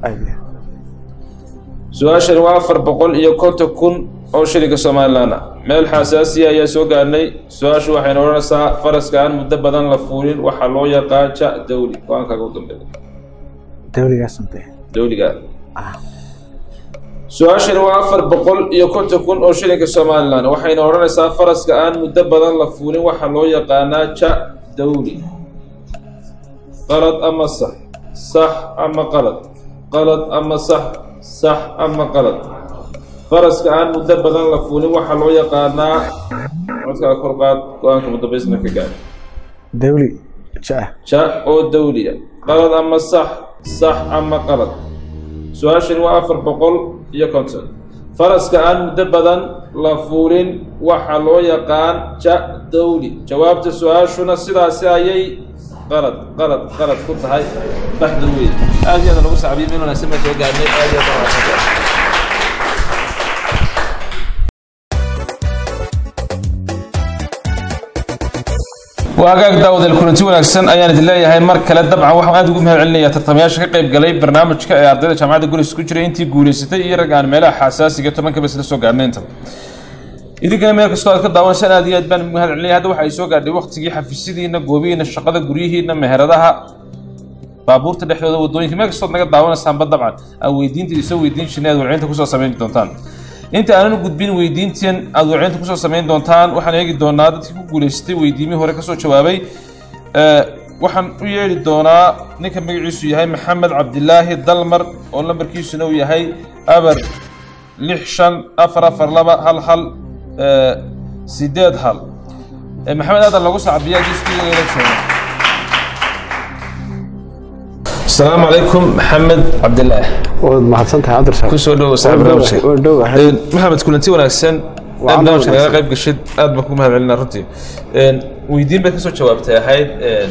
su-aashani waa afar boqol iyo konton kun oo shilinka somalilan ah meel xasaasiya ayaa soo gaarnay su-aashu waxayna odhanaysaa faraska aan muddo badan la fuulin waxaa loo yaqaan ja dawli go-aankaaga u dambeeya dawligaasante dawliga su-aashani waa afar boqol iyo konton kun oo shilinka somalilan waxayna odhanaysaa faraska aan muddo badan la fuulin waxaa loo yaqaanaa ja dawli qalad ama sax sax ama qalad qalad ama sax sax ama qalad faraska aan muddo badan la fuulin waxaa loo yaqaanaa codkaa kor qaad go-aanka muddabaysna ka gaar dawli ja ja oo dawliya qalad ama sax sax ama qalad su-aashani waa afar boqol iyo konton faraska aan muddo badan la fuulin waxaa loo yaqaan ja dawli jawaabta su-aashuna sidaasi ayay qalad qalad qalad ku tahay baxda weyn aad iyo aad lagu sacbiyo meel wanaagsan baa soo gaarnay aad iyo aad baa wanaagsan waagaag daawadeel kulanti wanaagsan ayaan idin leeyahay mar kale dabcan waxaan aad ugu mahad celinayaa tartamayaasha ka qayb galay barnaamijka ee ardayda jaamacadda gulis ku jiray intii guulaysatay iyo rag aan meelaha xasaasiga tobankaba isla soo gaarnay inta idinkana meel kastoo aad ka daawanasaan aad iyo aad baan ugu mahad celinaya hadda waxa ay soo gaadhay waqtigii xafiisyadiina goobihiina shaqada guryihiina meheradaha baabuurta dhexdooda wadooyinka meel kastood naga daawanaysaanba dabcan aan weydiinta isoo weydiin jirnay aad warcinta kusoo samayn doontaan inta aanan u gudbin weydiintan aad warcinta kusoo samayn doontaan waxaan eegi doonaa dadkii ku guulaystay weydiimihii hore kasoo jawaabay waxaan u yeedhi doonaa ninka magaciisu yahay maxamed cabdilaahi dalmar oo lambarkiisuna uu yahay abar lix shan afar afar laba hal hal sideed hal maxamed aadan lagu sacbiya distigeela jooga asalaamu calaykum maxamed cabdilaah waad mahadsantahay cabdirsaaq kusoo dhowo saaxiib barnaamijka waan dhowahay maxamed kulanti wanaagsan aad Waa barnaamijka wanaagsan. naga qayb gashid aad baan ku mahad celinaa runtii weydiin bay kasoo jawaabtay ahayd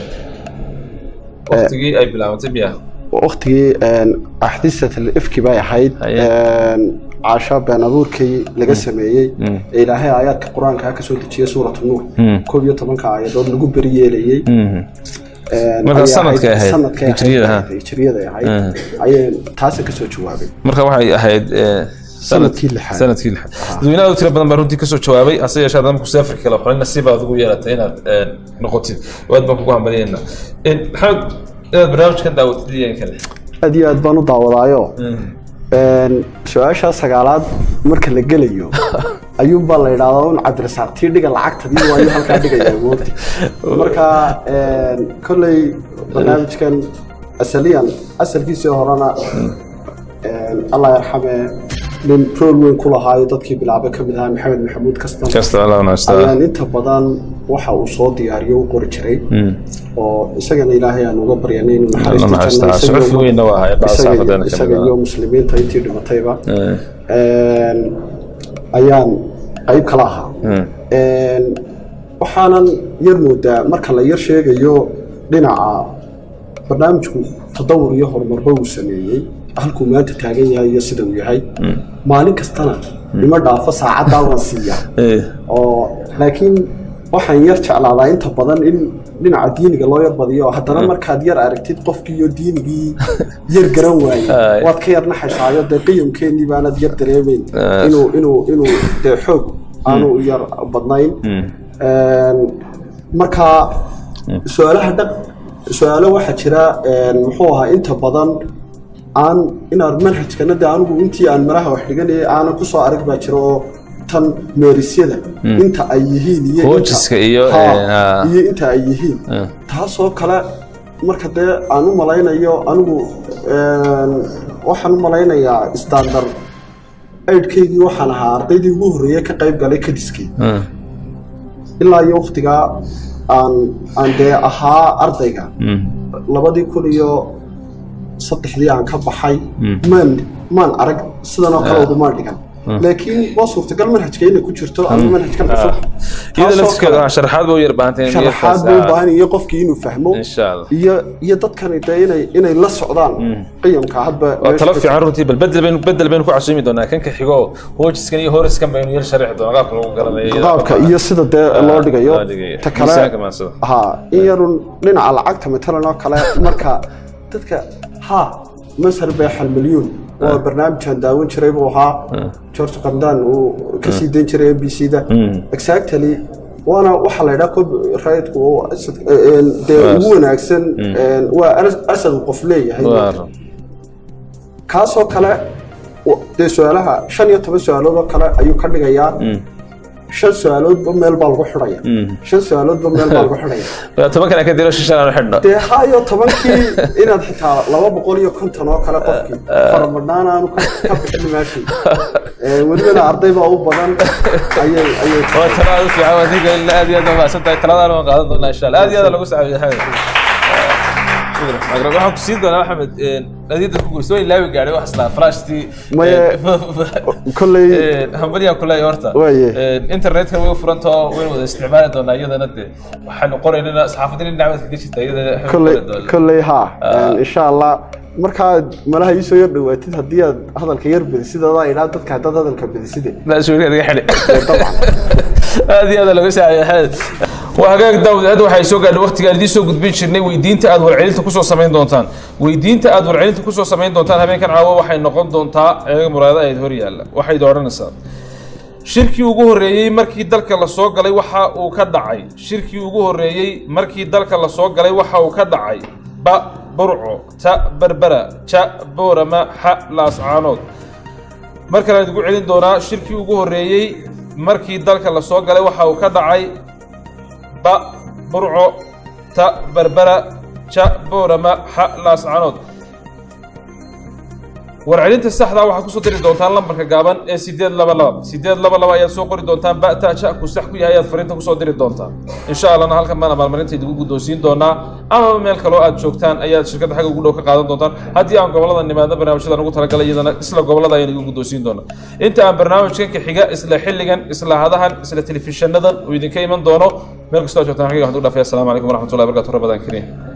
waqtigii ay bilaabantay miya waqtigii axdisat ifki bay ahayd Haye. caasha been abuurkii laga sameeyey ee ilaahay aayaadka qur-aanka ka soo dejiyey suuratu nuur koob iyo tobanka aayadood lagu beri yeelayey Marka ayay sanadkay ahayd, sanadkay ahayd, hijriyada, ha? hijriyada ahayd ayay taasi kasoo jawaabay marka waxay ahayd eh, sanad- Sanadkii lixaad. sanadkii lixaad dadweyne aad u tiro badan baa runtii kasoo jawaabay hase yeeshee haddana markuu safarka kala xulin nasiib baad ugu yeelatay inaad eh, noqotid aad baan kugu hambaliyayna maxamed inaad barnaamijkan daawatid iyo in kale aad iyo aad baan u daawadaayo su-aasha sagaalaad marka la gelayo ayuunbaa la idhaahdaa un cabdirasaaq tii dhiga lacagtadii waayu halkaa dhigaya moogta marka kolley barnaamijkan asaliyan asalkiisii horena allah yarxame nin rool weyn ku lahaayo dadkii bilaabay ka mid ahaa maxamed maxamuud kastan kasta allah wanaagsan ayaan inta badan waxa uu soo diyaariyo u qori jiray oo isagana ilaahay aan uga baryanay inuu Allah naxariista naxariista. janno Suxuf weynna waa ahay, dhaas isaga- xaafadana ka mid isaga ah. iyo muslimiinta intii dhimatayba Een, ayaan qayb kala ahaa Een, waxaanan yar moodaa marka la yar sheegayo dhinaca barnaamijku tadawur iyo horumarba uu sameeyey halkuu maanta taagan yahay iyo sida uu yahay maalin kastana ima dhaafo saacaddaa waan siiya oo laakiin waxaan yar jeclaadaa inta badan in dhinaca diiniga loo yar badiyo haddana markaad yar aragtid qofkii iyo diinigii yar garan waaye Ay. waad ka yar naxaysaayo dee qiyamkeennii baanad yar dareemeyn Ay. inuu inuu inuu dee xoog aanu u yar badnayn Een, marka su-aalaha dhaq su-aalo waxaa jira een, muxuu ahaa inta badan aan inaan manhajkana de anigu intii aan maraha wax dhiganayay aanan kusoo arag baa jira oo tan meerisyada inta ay yihiin iyo inta- Hoojiska iyo, Ha, eh, ha. iyo inta ay yihiin taasoo kale marka dee aan u malaynayo anigu een, waxaan u malaynayaa standard aidhkaygii waxaan ahaa ardaydii ugu horreeyey ka qayb galay kadiskii ilaa iyo waktigaa aan aan dee ahaa ardayga labadii kun iyo saddexdii aan ka baxay maan maan arag sidan oo kale ugumaan dhigan laakiin waa suurtagal manhajka inay ku jirto ama manhajkan cusub iyada Taasoo laftirkeeda kale ah, sharaxaad baa u yar baahantay in sharaxaad buu u baahan yahay qofkii inuu fahmo insha allah iyo iyo dadkani dee inay inay la socdaan qiyamka hadba waa meesha talo ka fiican runtii bal bedel baynu bedel baynu ku casuumi doonaa kanka xigo hoojiskan iyo horiskan baynu yar sharixi doonaa qaabka lagu garanayo iyada qaabka qaabka- iyo sida dee loo dhigayo loo dhigayo. ta kale Miisaanka maansada. ha in yarun dhinaca lacagta matalan oo kale marka dadka ha masar beexal milyuun waa barnaamijkan daawan jiray buu ahaa george qamdan uu ka sii dayn jiray m b c da exactly waana waxaa la yidhaha copyrightku oo asad- een, dee Waa- ugu wanaagsan een, waa aras- asad uu qof leeyahay Waa run. kaasoo kale wa- dee su-aalaha shan iyo toban su-aalood oo kale ayuu ka dhigayaa shan su-aaloodba meel baa lagu xidhaya shan su-aaloodba meel baa lagu xidhaya Waa toban kana ka diro shishan aan xidhno dee ha iyo tobankii inaad xitaa laba boqol iyo konton oo kale qofkii faramadhaan aanu ka ka bixin meeshii Ee, welibana arday baa u badan ayay ayay waa tala aad u fiican waa ninka ilaa aad iyo aad mahadsan tahay taladaana waan qaadan doonaa insha allah aad iyo aad lagu saaciyo maxamed shukran waxaan ku siin doonaa maxamed nadiida ku guursa way laawi gaadhay wax islaa flashtii Maye- kolley- hambaliyaan ku leeyahay horta Waaye. internetka way u furantao waynu wada isticmaali doonaa iyadana de waxaanu qoraynana saxaafadina dhinac ka jirta iyadana kolley kolley ha insha allah markaad malaha iisoo yar dhawaatid haddii aad hadalka yar bedisid adaa idhaa dadka haddaad hadalka bediside mas-uuliya naga xidhi dabcan aad iyo aad laga saaciyo maxamed waa hagaag daawud hadda waxay soo gaadhay waqtigaan idiin soo gudbin jirnay weydiinta aad warcelinta kusoo samayn doontaan weydiinta aad warcelinta kusoo samayn doontaan habeenkan caawa waxay noqon doontaa eega muraada ayd hor yaalla waxayd odhanaysaa shirkii ugu horreeyey markii dalka la soo galay waxa uu ka dhacay shirkii ugu horreeyey markii dalka la soo galay waxa uu ka dhacay ba burco ta berbera ja boorama xa laascaanood mar kale aan idigu celin doonaa shirkii ugu horreeyey markii dalka la soo galay waxa uu ka dhacay ba burco ta berbera ja boorama xa laascaanood warcelinta saxda waxaad kusoo diri doontaan lambarka gaaban ee sideed laba laba sideed laba laba ayaad soo qori doontaan ba'ta ja ku sax ku yahay ayaad fariinta kusoo diri doontaan insha allahna halkan baan abaalmarinta idigu guddoonsiin doonaa amaba meel kaloo aad joogtaan ayaad shirkadda xagga ugu dhow ka qaadan doontaan haddii aan gobolada nimaadna barnaamijyadan ugu talagalay iyadana isla gobolada ayaan igu guddoonsiin doonaa inta aan barnaamijkan ka xiga isla xilligan isla hadahan isla telefishanadan uu idinka iman doono meel kastoo aad joogtaan xagga waxaan ugu dhaafaya asalaamu calaykum waraxmatullahi wabarakatu rabadaan kariim